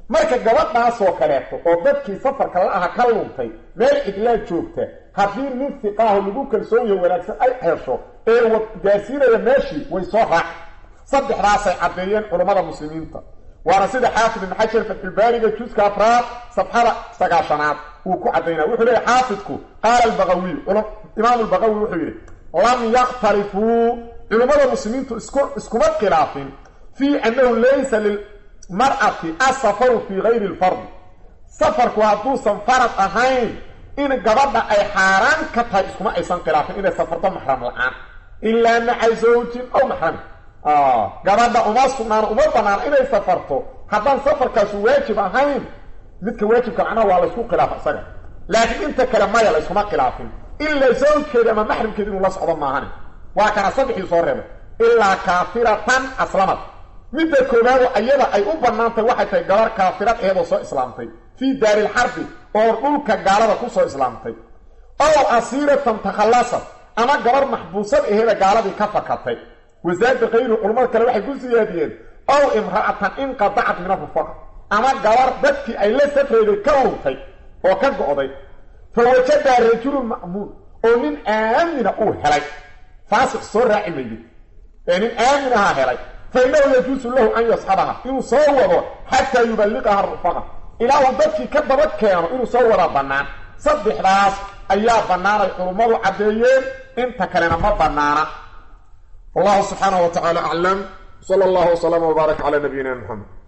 marka gabadhaasoo kaleeto oo dadkii safarka la aha ka luntay meel cidlaa joogta haddii nin fiqaaho lagu kalsoon yaho wanaagsan ay hesho ee gaarsiinaya meeshii way soo raac saddexdaasay caddeeyeen culammada muslimiinta waana sida xaafid ibn xajar fatxulbaariga juska afraad safxada sagaashanaad uu ku caddaynaya wuxuu leeyahy xaafidku qaala albaqawiy imaam albaqawi wuxuu yidhi lam yakhtalifuu culummada muslimiintu isku iskuma khilaafin fii annahu laysa lilmar'ati asafaru fii gayri lfardi safarku hadduusan farad ahayn in gabadha ay xaaraan ka tahay iskuma aysan khilaafin inay safarto maxram la-aan ilaa maca zawjin ow maxrami gabadha uma sugnaano uma banaano inay safarto haddaan safarkaasu waajib ahayn midka waajibka macnaha waa laysku khilaafa isaga laakiin inta kale maya layskuma khilaafin ilaa zawjkeeda ama maxramkeeda inuu la socdo maahani waa kana saddexdii soo reebay ilaa kaafiratan aslamad midda koowaado ayada ay u bannaantay waxay tahay gabar kaafirad eedoo soo islaamtay fii daarilxarbi oo dhulka gaalada ku soo islaamtay ow asiiratan takhallasad ama gabar maxbuusad aheeda gaaladii ka fakatay wasaada kayru culamada kale waxay ku siyaadiyeen ow imra'atan inqadacat min arufaqa ama gabar dadkii ay la safreeday ka luntay oo ka go'day fa wajadaa rajulun ma'muun oo nin aamina uu helay faasiq soo raaci maydi ee nin aaminahaa helay fa innahu yajuusu lahu an yasxabaha inuu soo wado xataa yuballiqaha rufaqa ilaa uu dadkii ka daba keeno inuu soo wada bannaan saddexdaas ayaa bannaanay culummadu caddeeyeen inta kalena ma bannaana wallahu subxaanahu wa tacaala aclam sala allahu wasalama wbaarak calaa nabiyina muxamed